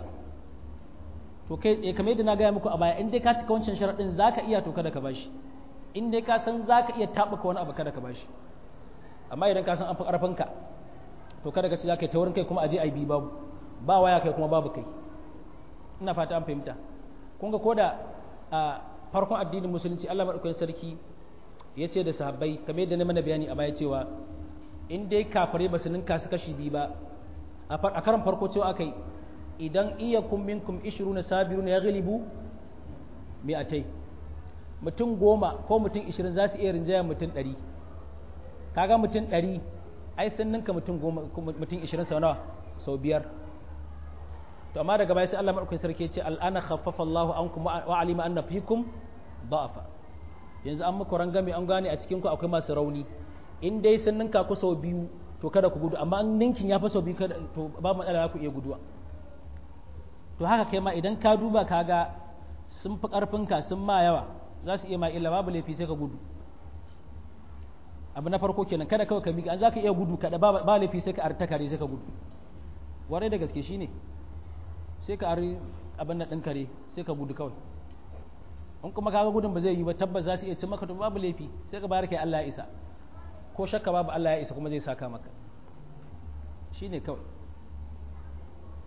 to kai tsaye kamar yadda na gaya muku a baya in dai ka cika wancan sharaɗin zaka iya to kada ka bashi in dai ka san zaka iya taɓuka wani abu kada ka bashi amma idan ka san an fi ƙarfinka to kada ka ce za ka yi taurin kai kuma a je a yi bi babu ba waya kai kuma babu kai ina fata an fahimta kun ga koda a farkon addinin musulunci Allah madaukakin sarki ya ce da sahabbai kamar yadda na mana bayani a baya cewa in dai kafare ba su ninka su kashi biyu ba a karan farko cewa aka yi idan iya kun minkum ishiruna sabiruna ya galibu mi'atai mutum goma ko mutum ishirin za su iya rinjaya mutum ɗari kaga mutum ɗari ai sun ninka mutum goma mutum ishirin sau nawa sau biyar to amma daga baya sai Allah madaukakin sarki ce al'ana khaffafa Allah ankum wa alima anna fikum da'afa yanzu an muku rangame an gane a cikin ku akwai masu rauni in dai sun ninka ku sau biyu to kada ku gudu amma an ninkin ya fi sau biyu kada to ba matsala ku iya guduwa to haka kai ma idan ka duba ka ga sun fi karfinka sun ma yawa za su iya ma illa babu laifi sai ka gudu abu na farko kenan kada kawai ka miƙa an za ka iya gudu kada ba laifi sai ka arta kare sai ka gudu warai da gaske shine sai ka ari abin nan ɗin kare sai ka gudu kawai in kuma kaga gudun ba zai yi ba tabbas za su iya cin maka to babu laifi sai ka bayar kai Allah ya isa ko shakka babu Allah ya isa kuma zai saka maka shine kawai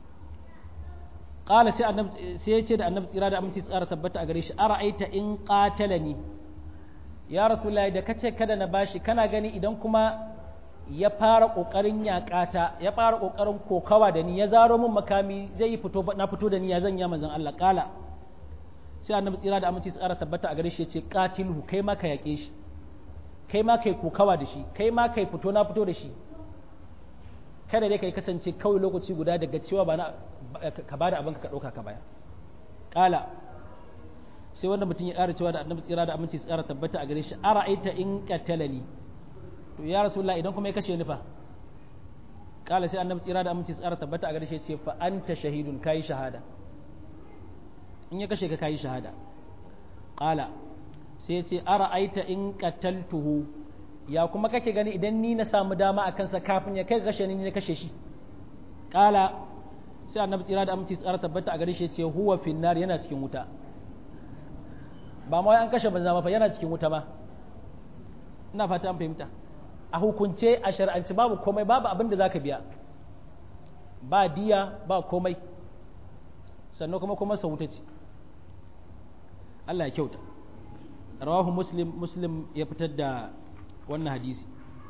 qala sai annabi sai ya ce da annabi tsira da aminci tsara tabbata a gare shi ara'aita in qatalani ya rasulullahi da kace kada na bashi kana gani idan kuma ya fara kokarin yakata ya fara kokarin kokawa da ni ya zaro min makami zai yi fito na fito da ni ya zanya manzon Allah kala sai annabi tsira da aminci tsara tabbata a gare shi ya ce qatilhu kai ma ka yake shi kai ma kai kokawa da shi kai ma kai fito na fito da shi kada dai kai kasance kawai lokaci guda daga cewa ba na ka bada abin ka dauka ka baya kala sai wannan mutum ya ƙara cewa da annabi tsira da aminci tsara tabbata a gare shi ara'aita in qatalani to ya rasulullah idan kuma ya kashe ni fa kala sai annabi tsira da aminci tsara tabbata a gare shi ya ce fa anta shahidun kai shahada in ya kashe ka kai shahada kala sai ya ce ara'aita in qataltuhu ya kuma kake gani idan ni na samu dama a kansa kafin ya kai kashe ni na kashe shi kala sai annabi tsira da aminci tsara tabbata a gare shi ya ce huwa finnar yana cikin wuta ba ma an kashe banza fa yana cikin wuta ba ina fata an fahimta a hukunce a shar'anci babu komai babu abin da zaka biya ba diya ba komai sannan kuma kuma sa wuta ce Allah ya kyauta rawahu muslim muslim ya fitar da wannan hadisi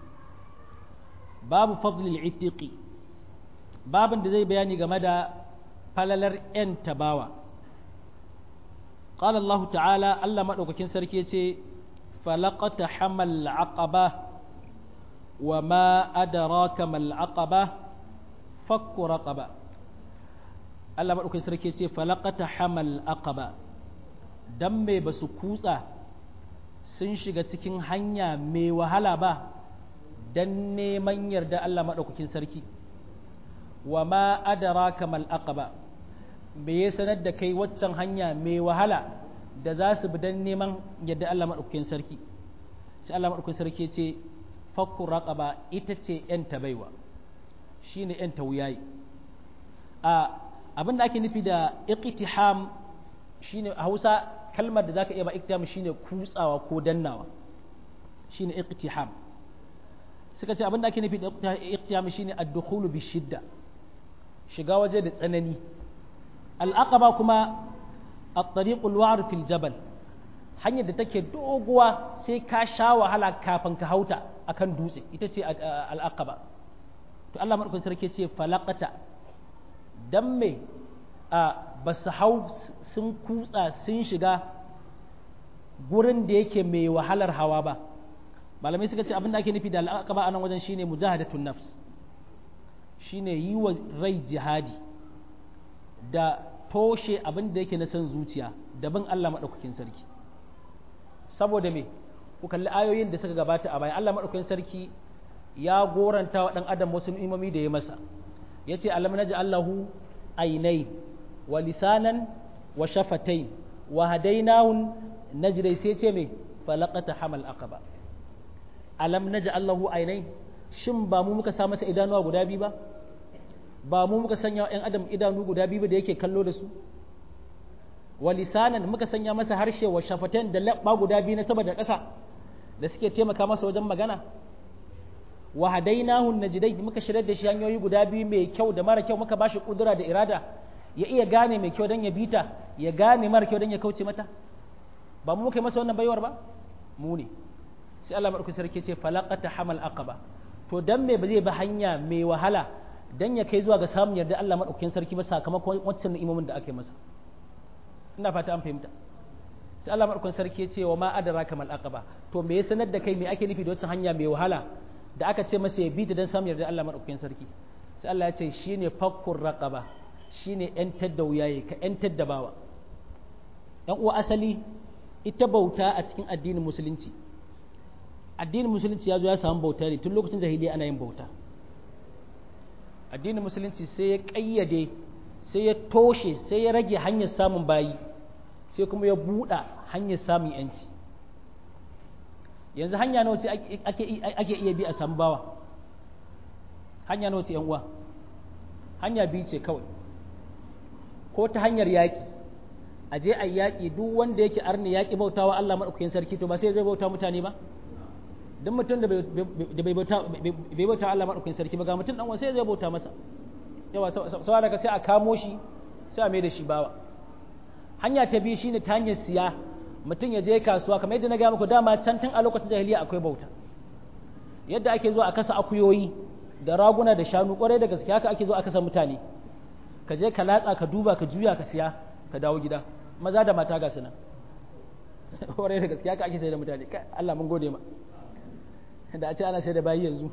babu fadlil itiqi babin da zai bayani game da falalar 'yan tabawa قال الله تعالى الله مدوكين سركي يتي فلقت حمل العقبة وما أدراك ما العقبة فك رقبة الله مدوكين سركي يتي فلقت حمل العقبة دم بسكوسة sun shiga cikin hanya mai wahala ba don neman yarda Allah maɗaukakin sarki wa ma adaraka mal aqaba me ya sanar da kai waccan hanya mai wahala da za su bi don neman yadda Allah maɗaukakin sarki sai Allah maɗaukakin sarki ce fakku raqaba ita ce ‘yan baiwa shi ne ‘yan wuyayi a abin da ake nufi da iqtiham shi ne a hausa kalmar da za ka iya ba iqtiham shi ne kutsawa ko dannawa shi ne iqtiham suka ce abin da ake nufi da iqtiham shi ne ad-dukhulu bi shidda shiga waje da tsanani al'aqaba kuma a tariqul wa'ar fil jabal hanyar da take doguwa sai ka sha wahala kafin ka hauta akan dutse ita ce al'aqaba to Allah madaukakin sarki ce falaqata dan me a basu hau sun kutsa sun shiga gurin da yake mai wahalar hawa ba malamai suka ce abin da ake nufi da al'aqaba a nan wajen shine mujahadatun nafs shine yi wa rai jihadi da toshe abin da yake na son zuciya da bin Allah maɗaukakin sarki saboda me ku kalli ayoyin da suka gabata a baya Allah maɗaukakin sarki ya goranta wa ɗan adam wasu ni'imomi da ya masa ya ce alam naji Allahu ainai wa lisanan wa shafatai wa hadainahun najdai sai ce me falaqata hamal aqaba alam naji Allahu ainai shin ba mu muka sa masa idanuwa guda biyu ba ba mu muka sanya ‘yan adam idanu guda biyu da yake kallo da su wa lisanan muka sanya masa harshe wa shafatan da labba guda biyu na sama da ƙasa da suke taimaka masa wajen magana wa hadainahu najdai muka shirar da shi hanyoyi guda biyu mai kyau da mara kyau muka bashi kudura da irada ya iya gane mai kyau don ya bita ya gane mara kyau don ya kauce mata ba mu muka yi masa wannan baiwar ba mu ne sai Allah madaukakin sarki ce falaqata hamal aqaba to dan me ba zai bi hanya mai wahala dan ya kai zuwa ga samun yarda Allah madaukakin sarki ba sakamakon wancan ni'imomin da ake masa ina fata an fahimta sai Allah madaukakin sarki ya ce wa ma adraka mal aqaba to me ya sanar da kai me ake nufi da wancan hanya mai wahala da aka ce masa ya bi ta dan samun yarda Allah madaukakin sarki sai Allah ya ce shine fakkur raqaba shine yantar da wuyaye ka yantar da bawa yan uwa asali ita bauta a cikin addinin musulunci addinin musulunci ya zo ya samu bauta ne tun lokacin jahiliya ana yin bauta addinin musulunci sai ya ƙayyade sai ya toshe sai ya rage hanyar samun bayi sai kuma ya buɗa hanyar samun yanci yanzu hanya nawa ce ake iya bi a samu bawa hanya nawa ce yan uwa hanya biyu ce kawai ko ta hanyar yaƙi a je a yaƙi duk wanda yake arni yaƙi bautawa Allah maɗaukakin sarki to ba sai zai bauta mutane ba duk mutum da bai bauta Allah maɗaukakin sarki ba ga mutum ɗan sai zai bauta masa yawa saboda ka sai a kamo shi sai a mai da shi bawa hanya ta biyu shine ta hanyar siya mutum ya je kasuwa kamar yadda na gaya muku dama can tun a lokacin jahiliya akwai bauta yadda ake zuwa a kasa akuyoyi da raguna da shanu kwarai da gaske haka ake zuwa a kasa mutane ka je ka latsa ka duba ka juya ka siya ka dawo gida maza da mata ga sunan kwarai da gaske haka ake sai da mutane Allah mun gode ma da a ce ana sai da bayi yanzu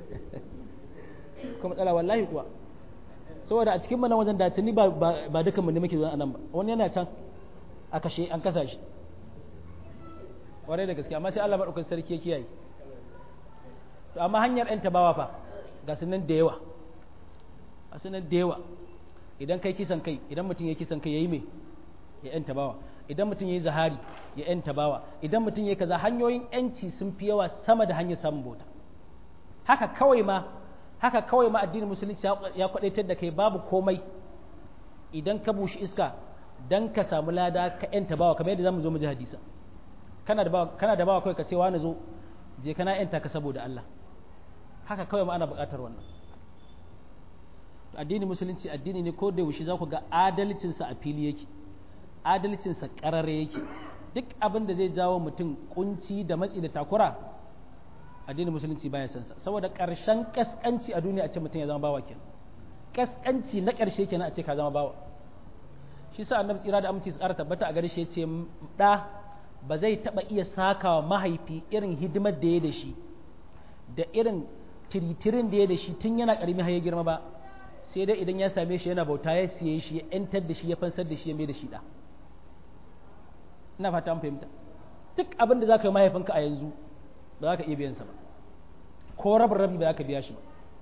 kuma matsala wallahi kuwa saboda a cikin mana wajen da tuni ba ba dukan mu ne muke zuwa anan ba wani yana can a kashe an kasa shi kwarai da gaske amma sai Allah madaukakin sarki ya kiyaye to amma hanyar yan tabawa fa ga sunan da yawa a sunan da yawa idan kai kisan kai idan mutum ya kisan kai yayi me ya yan tabawa idan mutum yayi zahari ya yan tabawa idan mutum yayi kaza hanyoyin yanci sun fi yawa sama da hanyar samun bauta haka kawai ma haka kawai ma addinin musulunci ya kwadaitar da kai babu komai idan ka bushi iska dan ka samu lada ka yanta bawa kamar yadda zamu zo mu ji hadisa kana da bawa kana da bawa kai ka ce wani zo je kana yanta ka saboda Allah haka kawai ma ana buƙatar wannan addinin musulunci addini ne ko da yaushe za ku ga adalcin sa a fili yake adalcin sa karare yake duk abin da zai jawo mutum kunci da matsi da takura addinin musulunci baya san sa saboda ƙarshen kaskanci a duniya a ce mutum ya zama bawa kenan kaskanci na ƙarshe kenan a ce ka zama bawa shi sa annabi tsira da aminci su ƙara tabbata a gare shi yace da ba zai taba iya sakawa mahaifi irin hidimar da ya da shi da irin tiritirin da ya da shi tun yana ƙarami har ya girma ba sai dai idan ya same shi yana bauta ya siye shi ya ‘yantar da shi ya fansar da shi ya mai da shi da ina fata an fahimta duk abin da za ka yi mahaifinka a yanzu ba za ka iya biyansa ba ko rabin rabi ba za ka biya shi ba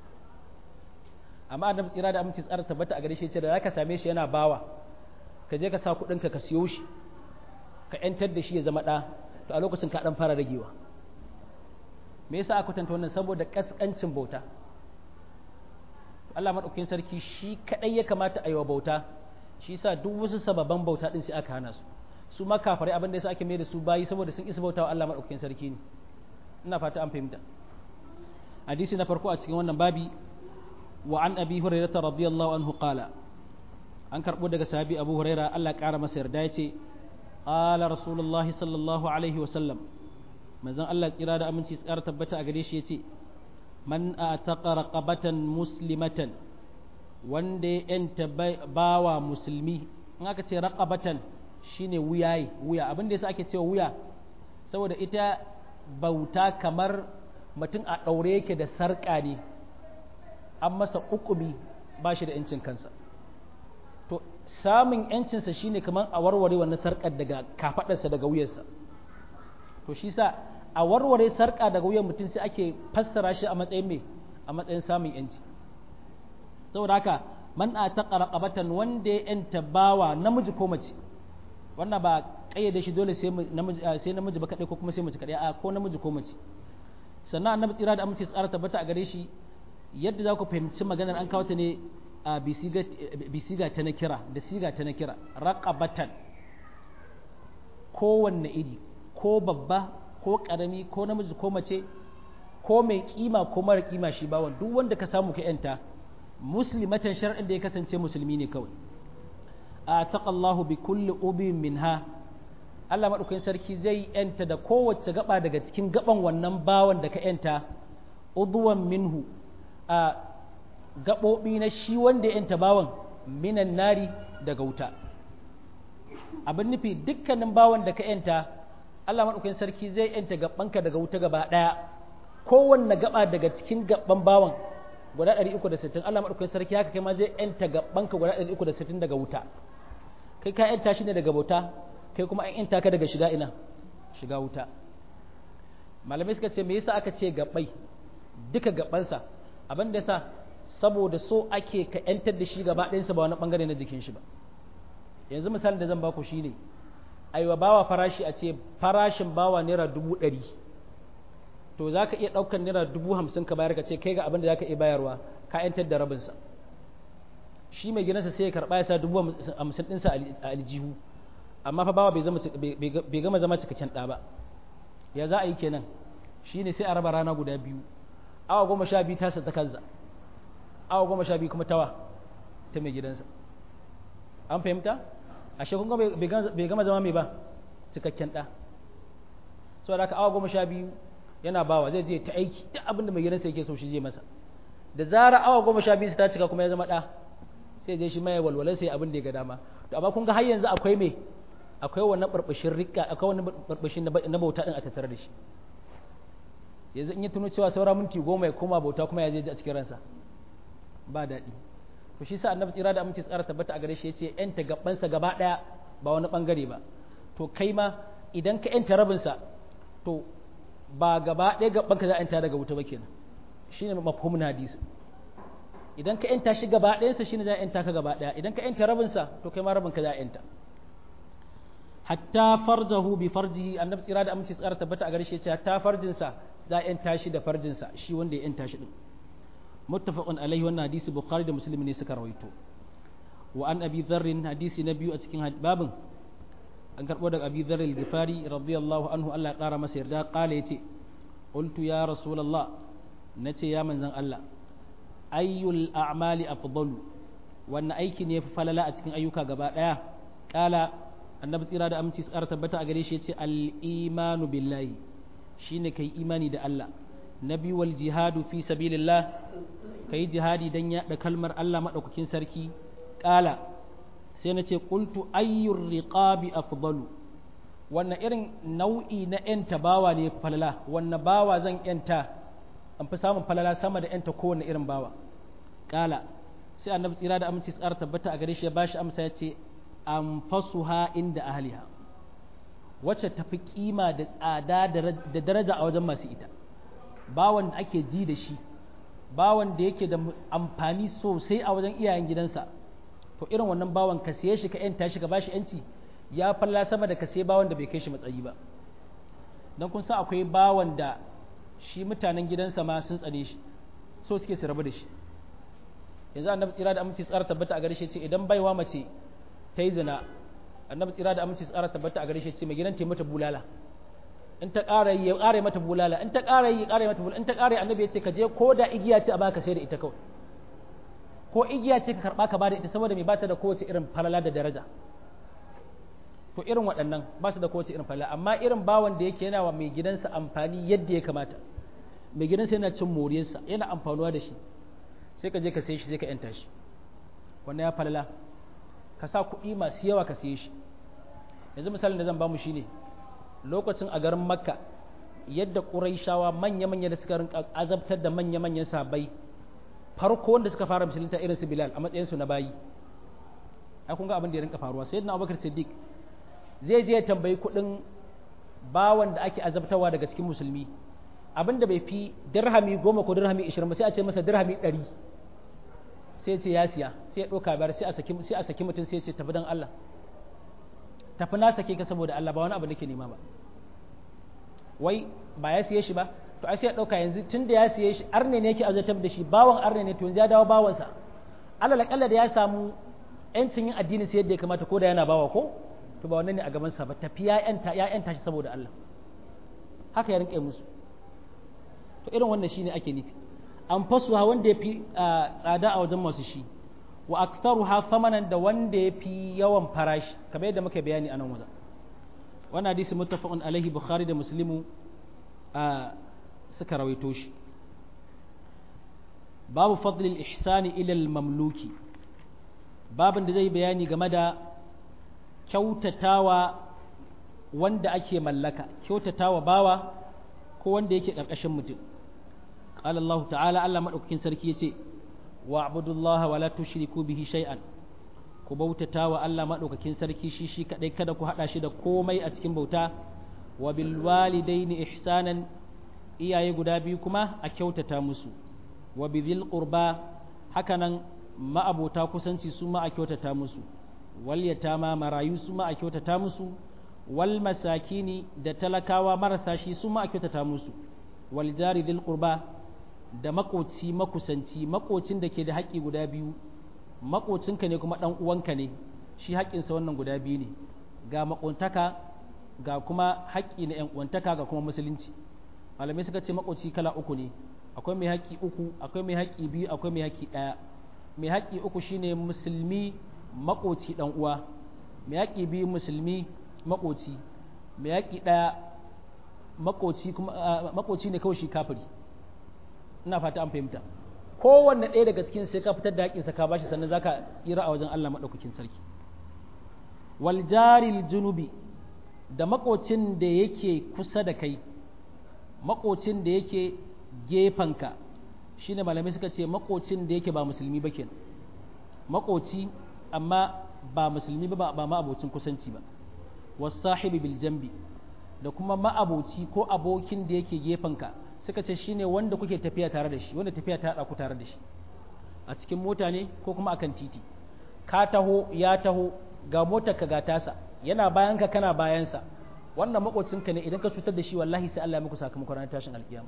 amma annabi tsira da aminci tsara tabbata a gare shi ce da za ka same shi yana bawa ka je ka sa kuɗinka ka siyo shi ka ‘yantar da shi ya zama ɗa to a lokacin ka ɗan fara ragewa me yasa aka kwatanta wannan saboda ƙasƙancin bauta Allah maɗaukakin sarki shi kaɗai ya kamata a yi wa bauta shi sa duk wasu sababan bauta ɗin sai aka hana su su ma kafarai abin da yasa ake mai da su bayi saboda sun isa bautawa Allah maɗaukakin sarki ne ina fata an fahimta hadisi na farko a cikin wannan babi wa an abi hurairah radiyallahu anhu qala an karɓo daga sahabi abu huraira Allah ƙara masa yarda ya ce qala rasulullahi sallallahu alaihi wa sallam manzon Allah tsira da aminci tsara tabbata a gare shi ya ce man ataqa raqabatan muslimatan wanda ya yanta bawa musulmi in aka ce raqabatan shine wuyaye wuya abin da yasa ake cewa wuya saboda ita bauta kamar mutum a ɗaure yake da sarƙa ne an masa ukumi ba shi da ‘yancin kansa to samun ‘yancinsa shine kamar a warware wannan sarƙar daga kafaɗarsa daga wuyarsa to shi sa a warware sarƙa daga wuyan mutum sai ake fassara shi a matsayin me a matsayin samun ‘yanci saboda haka man a ta ƙaraƙabatan wanda ya ‘yanta bawa namiji ko mace wannan ba ƙayyade shi dole sai namiji ba kaɗai ko kuma sai mace kaɗai a ko namiji ko mace sannan annabi tsira da amince tsara tabbata a gare shi yadda za ku fahimci maganar an kawo ta ne a bisiga ta na kira da siga ta na kira raqabatan kowanne iri ko babba ko karami ko namiji ko mace ko mai kima ko mara kima shi bawan duk wanda ka samu ka yanta muslimatan shar'in da ya kasance musulmi ne kawai a taqallahu bi kulli ubin minha Allah maɗaukakin sarki zai yanta da kowace gaba daga cikin gaban wannan bawan da ka yanta udwan minhu a gaɓoɓi na shi wanda ya yanta bawan minan nari daga wuta abin nufi dukkanin bawan da ka yanta Allah maɗaukakin sarki zai yanta gabanka daga wuta gaba ɗaya kowanne gaba daga cikin gaban bawan guda 360 Allah maɗaukakin sarki haka kai ma zai yanta gabanka guda 360 daga wuta kai ka yanta shi ne daga bauta kai kuma an yanta ka daga shiga ina shiga wuta malamai suka ce me yasa aka ce gabai duka gabansa abin da yasa saboda so ake ka yantar da shi gaba ɗayansa ba wani bangare na jikin shi ba yanzu misalin da zan baku shine aiwa bawa farashi a ce farashin bawa naira dubu ɗari to za ka iya ɗaukar naira dubu hamsin ka bayar ka ce kai ga abin da za ka iya bayarwa ka yantar da rabinsa shi mai gidansa sai ya karɓa ya sa dubu hamsin ɗinsa a aljihu amma fa bawa bai gama zama cikakken ɗa ba ya za a yi kenan shi ne sai a raba rana guda biyu awa goma sha biyu tasa ta kansa awa goma sha biyu kuma tawa ta mai gidansa an fahimta ashe kun ga bai gama zama mai ba cikakken ɗa saboda haka awa goma sha biyu yana bawa zai je ta aiki duk abin da mai gidansa yake so shi je masa da zara awa goma sha biyu su ta cika kuma ya zama ɗa sai je shi mai walwalar sai abin da ya ga dama to amma kun ga har yanzu akwai me akwai wannan barbashin rika akwai wannan barbashin na bauta din a tattare da shi yanzu in ya tuno cewa saura minti goma ya koma bauta kuma ya je a cikin ransa ba daɗi to shi sa annabi tsira da aminci tsara tabbata a gare shi yace yanta gabansa gaba ɗaya ba wani bangare ba to kai ma idan ka yanta rabinsa to ba gaba ɗaya gaban ka za a yanta daga wuta ba kenan shine mafhumin hadisi idan ka yanta shi gaba ɗayansa shine za a yanta ka gaba ɗaya idan ka yanta rabinsa to kai ma rabin ka za a yanta hatta farjahu bi farjihi annabi tsira da aminci tsara tabbata a gare shi yace hatta farjinsa za a yanta shi da farjinsa shi wanda ya yanta shi din muttafaqun alaihi wannan hadisi bukhari da muslim ne suka rawaito wa an abi dharr hadisi na biyu a cikin babin an karbo daga abi dharr al-ghifari radiyallahu anhu Allah ya kara masa yarda kala yace qultu ya rasulullah nace ya manzon Allah ayyul a'mali afdalu wannan aiki ne fi falala a cikin ayyuka gaba daya kala annabi tsira da aminci tsara tabbata a gare shi yace al-imanu billahi shine kai imani da Allah na biyu wal jihadu fi sabilillah kai jihadi dan yaɗa kalmar Allah madaukakin sarki kala sai na ce qultu ayyur riqabi afdalu wannan irin nau'i na yanta bawa ne falala wannan bawa zan yanta an fi samun falala sama da yanta kowane irin bawa kala sai annabi tsira da aminci tsara tabbata a gare shi ya bashi amsa ya ce anfasuha inda ahliha wacce tafi kima da tsada da daraja a wajen masu ita bawan da ake ji da shi bawan da yake da amfani sosai a wajen iyayen gidansa to irin wannan bawan ka siye shi ka yanta shi ka bashi yanci ya falla sama da ka siye bawan da bai kai shi matsayi ba don kun san akwai bawan da shi mutanen gidansa ma sun tsane shi so suke su rabu da shi yanzu annabi tsira da aminci tsara tabbata a gare shi ce idan baiwa mace ta yi zina annabi tsira da aminci tsara tabbata a gare shi ce mai gidan ta mata bulala in ta ƙara yi ya ƙara mata bulala in ta ƙara yi ya ƙara mata bulala in ta ƙara annabi ya ce ka je ko da igiya ce a baka sai da ita kawai ko igiya ce ka karɓa ka bada ita saboda mai bata da kowace irin falala da daraja to irin waɗannan ba su da kowace irin falala amma irin bawan da yake yana wa mai gidansa amfani yadda ya kamata mai gidansa yana cin moriyarsa yana amfanuwa da shi sai ka je ka sai shi sai ka yanta shi wannan ya falala ka sa kuɗi masu yawa ka siye shi yanzu misalin da zan bamu shine lokacin a garin makka yadda ƙuraishawa manya-manya da suka rinka azabtar da manya-manyan sabai farko wanda suka fara musulunta irin su bilal a matsayinsu na bayi ai kun ga abin da ya rinka faruwa sai na abubakar siddiq zai je ya tambayi kuɗin bawan da ake azabtarwa daga cikin musulmi abin da bai fi dirhami goma ko dirhami ishirin ba sai a ce masa dirhami ɗari sai ce ya siya sai ya ɗauka biyar sai a saki sai a saki mutum sai ya ce tafi don Allah tafi na sake ka saboda Allah ba wani abu nake nema ba wai ba ya siye shi ba to ai sai ya ɗauka yanzu tun da ya siye shi arne ne yake azabtar da shi bawan arne ne to yanzu ya dawo bawansa Allah kalla da ya samu yancin yin addini sai yadda ya kamata ko da yana bawa ko to ba wannan ne a gaban sa ba tafi ya yanta ya yanta shi saboda Allah haka ya rinƙe musu to irin wannan shine ake nufi an fasuha wanda ya fi tsada a wajen masu shi wa aktaruha thamanan da wanda ya fi yawan farashi kamar yadda muka bayani a nan wajen wannan hadisi muttafaqun alaihi bukhari da muslimu suka rawaito shi babu fadlil ihsani ila mamluki babin da zai bayani game da kyautatawa wanda ake mallaka kyautatawa bawa ko wanda yake ƙarƙashin mutum قال الله تعالى ألا مدوكين سركي يتي واعبدوا الله ولا تشركوا به شيئا ku bautata wa Allah maɗaukakin sarki shi shi kaɗai kada ku haɗa shi da komai a cikin bauta wa bil walidaini ihsanan iyaye guda biyu kuma a kyautata musu wa bidhil qurba hakanan ma'abota kusanci su ma a kyautata musu wal yatama marayu su ma a kyautata musu wal masakini da talakawa marasa shi su ma a kyautata musu wal jari dhil qurba da makoci makusanci makocin da ke da haƙƙi guda biyu makocinka ne kuma ɗan uwanka ne shi haƙƙinsa wannan guda biyu ne ga makontaka ga kuma haƙƙi na 'yan uwantaka ga kuma musulunci malamai suka ce makoci kala uku ne akwai mai haƙƙi uku akwai mai haƙƙi biyu akwai mai haƙƙi ɗaya mai haƙƙi uku shine musulmi makoci dan uwa mai yaƙi biyu musulmi makoci mai yaƙi ɗaya makoci kuma makoci ne kawai shi kafiri ina fata an fahimta kowanne ɗaya daga cikin sai ka fitar da haƙinsa ka bashi sannan zaka tsira a wajen Allah maɗaukakin sarki wal jaril junubi da makocin da yake kusa da kai makocin da yake gefanka shine malamai suka ce makocin da yake ba musulmi ba kenan makoci amma ba musulmi ba ba ma abocin kusanci ba wasahibi bil jambi da kuma ma'aboci ko abokin da yake gefanka suka ce shine wanda kuke tafiya tare da shi wanda tafiya ta haɗa ku tare da shi a cikin mota ne ko kuma akan titi ka taho ya taho ga motar ka ga tasa yana bayan ka kana bayansa wannan makocinka ne idan ka cutar da shi wallahi sai Allah ya muku sakamakon ranar tashin alkiyama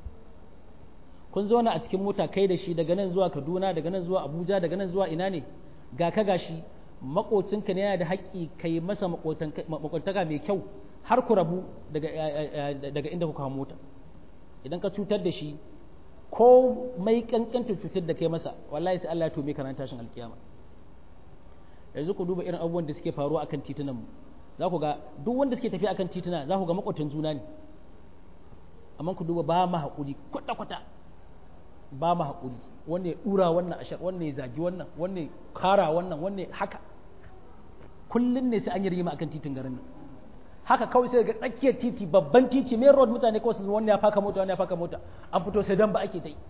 kun zo a cikin mota kai da shi daga nan zuwa Kaduna daga nan zuwa Abuja daga nan zuwa ina ne ga ka gashi makocinka ne yana da haƙƙi kai masa makwantaka mai kyau har ku rabu daga inda kuka mota idan ka cutar da shi ko mai kankanta cutar da kai masa wallahi sai Allah ya tome ka ran tashin alkiyama yanzu ku duba irin abubuwan da suke faruwa akan titunan mu za ku ga duk wanda suke tafiya akan tituna za ku ga makwatan juna ne amma ku duba ba mu haƙuri kwata kwata ba mu haƙuri wanne ya dura wannan ashar wanne ya zagi wannan wanne ya kara wannan wanne haka kullun ne sai an yi rigima akan titin garin nan haka kawai sai ga tsakiyar titi babban titi main road mutane kawai su wanda ya faka mota wanda ya faka mota an fito sai dan ba ake ta yi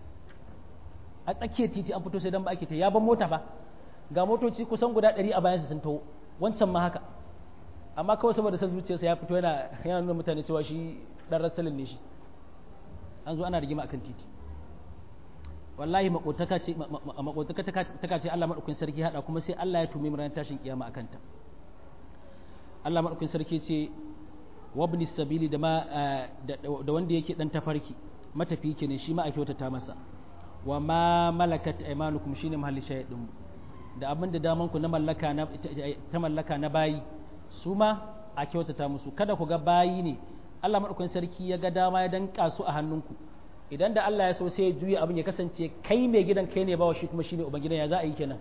a tsakiyar titi an fito sai dan ba ake ta ya ban mota ba ga motoci kusan guda ɗari a bayansa sun taho wancan ma haka amma kawai saboda san zuciyarsa ya fito yana yana nuna mutane cewa shi dan rasalin ne shi an zo ana rigima akan titi wallahi makotaka ce makotaka ta ce Allah madaukakin sarki hada kuma sai Allah ya tumi mu ranar tashin kiyama akan ta Allah maɗaukin sarki ce wabni sabili da da wanda yake dan tafarki matafi ke ne shi ma a kyautata masa wa ma malakat aymanukum shine mahalli shahidin da abin da daman ku na mallaka na ta mallaka na bayi su ma a kyautata musu kada ku ga bayi ne Allah maɗaukin sarki ya ga dama ya danka su a hannunku idan da Allah ya so sai ya juya abin ya kasance kai mai gidan kai ne bawa shi kuma shine ubangidan ya za a yi kenan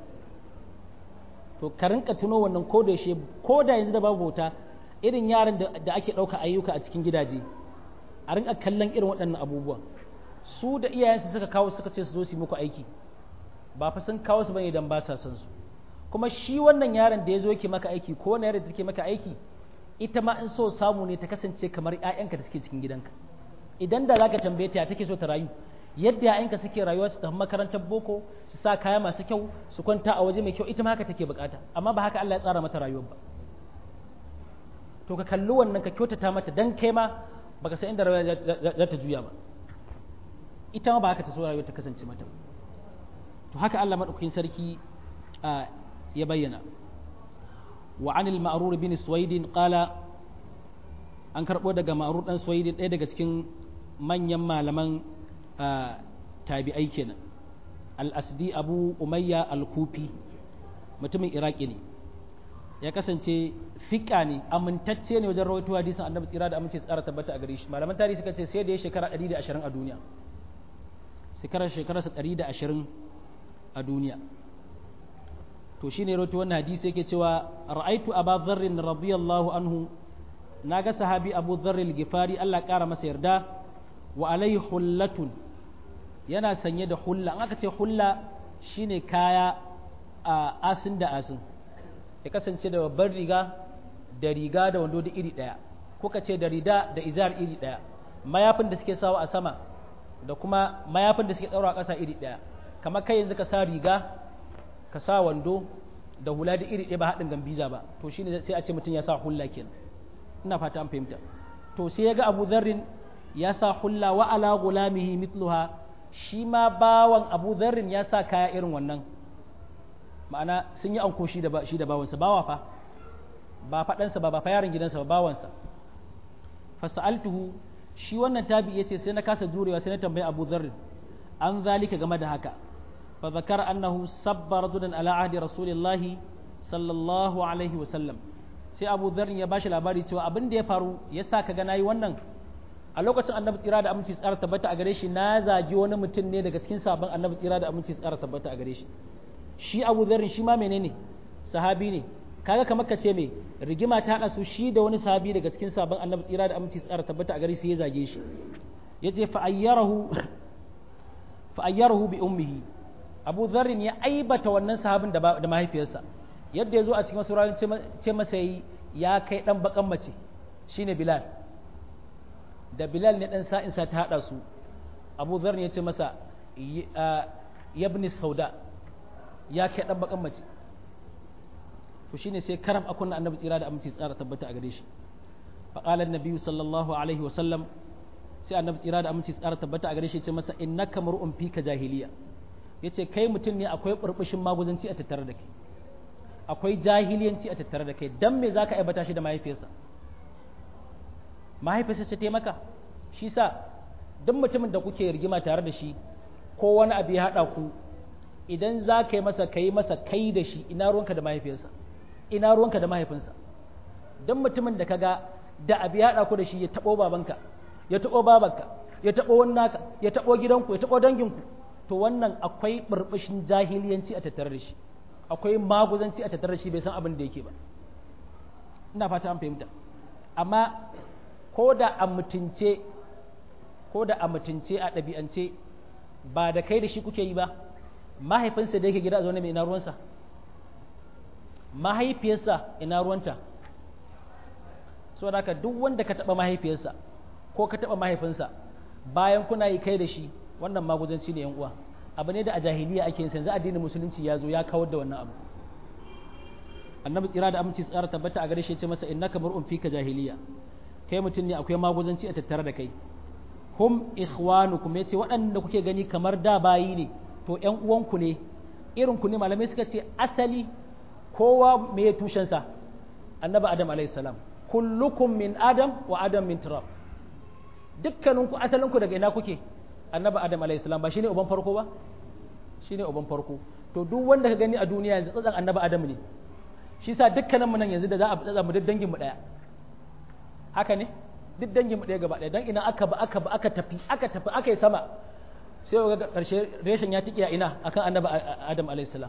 to ka rinka tuno wannan ko da shi ko da yanzu da babu bauta irin yaran da ake ɗauka ayyuka a cikin gidaje a rinka kallon irin waɗannan abubuwan su da iyayensu suka kawo suka ce su zo su yi muku aiki ba fa sun kawo su bane idan ba sa son su kuma shi wannan yaron da ya zo yake maka aiki ko wani yaron da take maka aiki ita ma in so samu ne ta kasance kamar ƴaƴanka da suke cikin gidanka idan da zaka tambaye ta take so ta rayu yadda ‘ya'yanka suke rayuwa su tafi makarantar boko su sa kaya masu kyau su kwanta a waje mai kyau ita ma haka take bukata amma ba haka Allah ya tsara mata rayuwar ba to ka kalli wannan ka kyautata mata dan kai ma baka san inda rayuwa za ta juya ba ita ma ba haka ta so rayuwar ta kasance mata to haka Allah madaukakin sarki ya bayyana wa anil ma'rur bin suwaidin qala an karbo daga ma'rur dan suwaidin ɗaya daga cikin manyan malaman tabi'ai kenan al-asdi abu umayya al-kufi mutumin iraki ne ya kasance fiƙa ne amintacce ne wajen rawaito hadisin annabi tsira da amince tsara tabbata a gare shi malaman tarihi suka ce sai da ya shekara 120 a duniya shekarar shekararsa 120 a duniya to shine rawaito wannan hadisi yake cewa ra'aitu aba dharr radiyallahu anhu naga sahabi abu dharr al-gifari Allah ƙara masa yarda wa alai hullatun yana sanye da hulla an aka ce hulla shine kaya a asin da asin ya kasance da babbar riga da riga da wando da iri ɗaya kuka ce da rida da izar iri ɗaya mayafin da suke sawa a sama da kuma mayafin da suke ɗaura a ƙasa iri ɗaya kamar kai yanzu ka sa riga ka sa wando da hula da iri ɗaya ba haɗin gambiza ba to shine sai a ce mutum ya sa hulla kenan ina fata an fahimta to sai ya ga abu zarrin ya sa hulla wa ala gulamihi mitluha shi ma bawan abu zarrin ya sa kaya irin wannan ma'ana sun yi anko shi da shi da bawansa bawa fa ba faɗansa ba ba fa yaron gidansa ba bawansa fasa'altuhu shi wannan tabi yace sai na kasa jurewa sai na tambayi abu zarrin an zalika game da haka fa zakara annahu sabba rajulan ala ahdi rasulillahi sallallahu alaihi wa sallam sai abu zarrin ya bashi labari cewa abin da ya faru yasa ka ga nayi wannan a lokacin annabi tsira da aminci tsara tabbata a gare shi na zagi wani mutum ne daga cikin sabon annabi tsira da aminci tsara tabbata a gare shi shi abu zarrin shi ma menene sahabi ne kaga kamar ka ce me rigima ta haɗa su shi da wani sahabi daga cikin sabon annabi tsira da aminci tsara tabbata a gari sai ya zage shi yace fa ayyarahu fa ayyarahu bi ummihi Abu Dharrin ya aibata wannan sahabin da da mahaifiyarsa yadda ya zo a cikin masaurayin ce masa yi ya kai dan bakan mace shine Bilal da Bilal ne dan sa'insa ta haɗa su Abu Dharrin ya ce masa yabni sauda ya kai dan bakan mace to shine sai karam a kunna annabi tsira da aminci tsara tabbata a gare shi fa qala annabi sallallahu alaihi wasallam sai annabi tsira da aminci tsara tabbata a gare shi ya ce masa innaka mar'un fika jahiliya yace kai mutum ne akwai burbushin maguzanci a tattare da kai akwai jahiliyanci a tattare da kai dan me zaka aibata shi da mahaifiyarsa mahaifiyarsa ce taimaka shi sa duk mutumin da kuke rigima tare da shi ko wani abu ya haɗa ku idan za ka yi masa ka yi masa kai da shi ina ruwanka da mahaifiyarsa ina ruwanka da mahaifinsa don mutumin da kaga da abu ya haɗa ku da shi ya taɓo babanka ya taɓo babanka ya taɓo wani naka ya taɓo gidanku ya taɓo danginku to wannan akwai ɓurɓushin jahiliyanci a tattare da shi akwai maguzanci a tattare da shi bai san abin da yake ba ina fata an fahimta amma ko da a mutunce ko da a mutunce a ɗabi'ance ba da kai da shi kuke yi ba mahaifinsa da yake gida a zaune mai ina ruwansa mahaifiyarsa ina ruwanta so da haka duk wanda ka taɓa mahaifiyarsa ko ka taɓa mahaifinsa bayan kuna yi kai da shi wannan maguzanci ne yan uwa abu ne da a jahiliya ake yin yanzu addinin musulunci ya zo ya kawar da wannan abu annabi tsira da aminci tsara tabbata a gare shi ya ce masa innaka mar'un fika jahiliya kai mutum ne akwai maguzanci a tattare da kai hum ikhwanukum yace waɗanda kuke gani kamar da bayi ne to ƴan uwanku ne irin ku ne malamai suka ce asali kowa me ya tushen sa annabi adam alayhi salam kullukum min adam wa adam min turab dukkaninku asalinku daga ina kuke annabi adam alayhi salam ba shine uban farko ba shine uban farko to duk wanda ka gani a duniya yanzu tsatsan annabi adam ne shi sa dukkanin mu nan yanzu da za a tsatsa mu duk dangin mu daya haka ne duk dangin mu ɗaya gaba ɗaya dan ina aka ba aka ba aka tafi aka tafi aka yi sama sai ga ƙarshe reshen ya tiki a ina akan annabi adam alayhi salam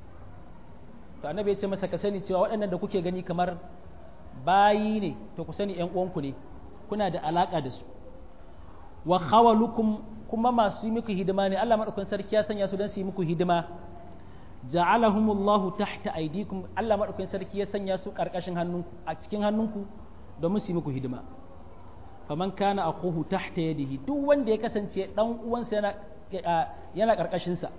to annabi ya ce masa ka sani cewa waɗannan da kuke gani kamar bayi ne to ku sani ƴan uwanku ne kuna da alaka da su wa khawalukum kuma masu yi muku hidima ne Allah madaukakin sarki ya sanya su don su yi muku hidima ja'alahumullahu tahta aydikum Allah madaukakin sarki ya sanya su karkashin hannunku a cikin hannunku domin su yi muku hidima faman kana akhuhu tahta yadihi duk wanda ya kasance dan uwansa yana yana karkashin sa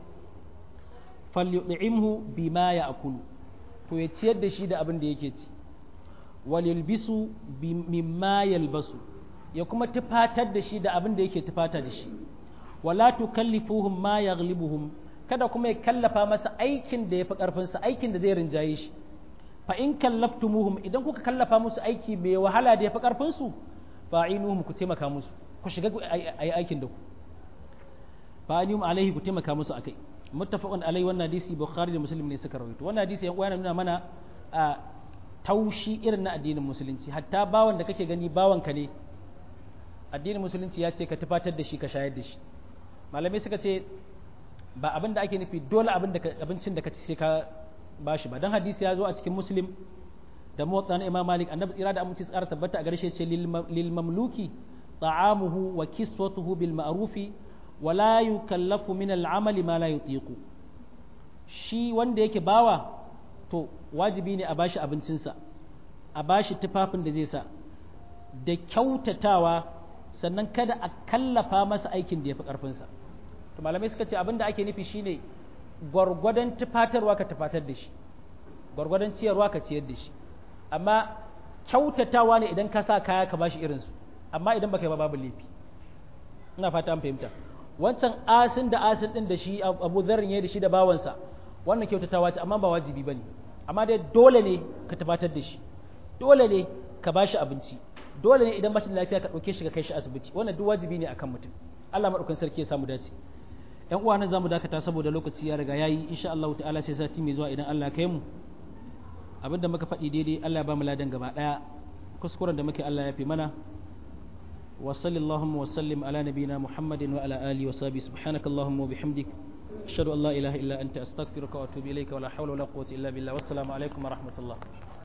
falyud'imhu bima ya'kulu to ya ciyar da shi da abin da yake ci walilbisu mimma yalbasu ya kuma tufatar da shi da abin da yake tufata da shi wala tukallifuhum ma yaghlibuhum kada kuma ya kallafa masa aikin da yafi karfin sa aikin da zai rinjaye shi fa in kallaftumuhum idan kuka kallafa musu aiki mai wahala da yafi karfin su fa'inuhum ku taimaka musu ku shiga ayi aikin da ku fa'inum alaihi ku taimaka musu akai muttafaqun alai wannan hadisi bukhari da muslim ne suka rawaito wannan hadisi yan uwa nuna mana a taushi irin na addinin musulunci hatta bawan da kake gani bawanka ne addinin musulunci ya ce ka tufatar da shi ka shayar da shi malamai suka ce ba abin da ake nufi dole abin da abincin da ka ci sai ka bashi ba dan hadisi ya zo a cikin muslim da motsa na imam malik annabi tsira da aminci tsara tabbata a garshe ce lil mamluki ta'amuhu wa kiswatuhu bil ma'rufi wa la yukallafu min al amali ma la yutiqu shi wanda yake bawa to wajibi ne a bashi abincinsa a bashi tufafin da zai sa da kyautatawa sannan kada a kallafa masa aikin da ya fi ƙarfinsa to malamai suka ce abin da ake nufi shine gwargwadon tufatarwa ka tufatar da shi gwargwadon ciyarwa ka ciyar da shi amma kyautatawa ne idan ka sa kaya ka bashi irinsu amma idan baka yi ba babu laifi ina fata an fahimta wancan asin da asin din da shi abu zarrin ya da shi da bawansa wannan kyautatawa ce amma ba wajibi bane amma dai dole ne ka tabbatar da shi dole ne ka bashi abinci dole ne idan bashi da lafiya ka dauke shi ka kai shi asibiti wannan duk wajibi ne akan mutum Allah madaukakin sarki ya samu dace yan uwa nan zamu dakata saboda lokaci ya riga yayi insha Allah ta'ala sai sati mai zuwa idan Allah ya kai mu abinda muka faɗi daidai Allah ya ba mu ladan gaba daya kuskuren da muke Allah ya fi mana wa sallallahu wa sallim ala nabiyina muhammadin wa ala alihi wa sahbihi subhanakallahumma wa bihamdik ashhadu an la ilaha illa anta astaghfiruka wa atubu ilayka wa la hawla wa la quwwata illa billah wassalamu alaikum wa rahmatullah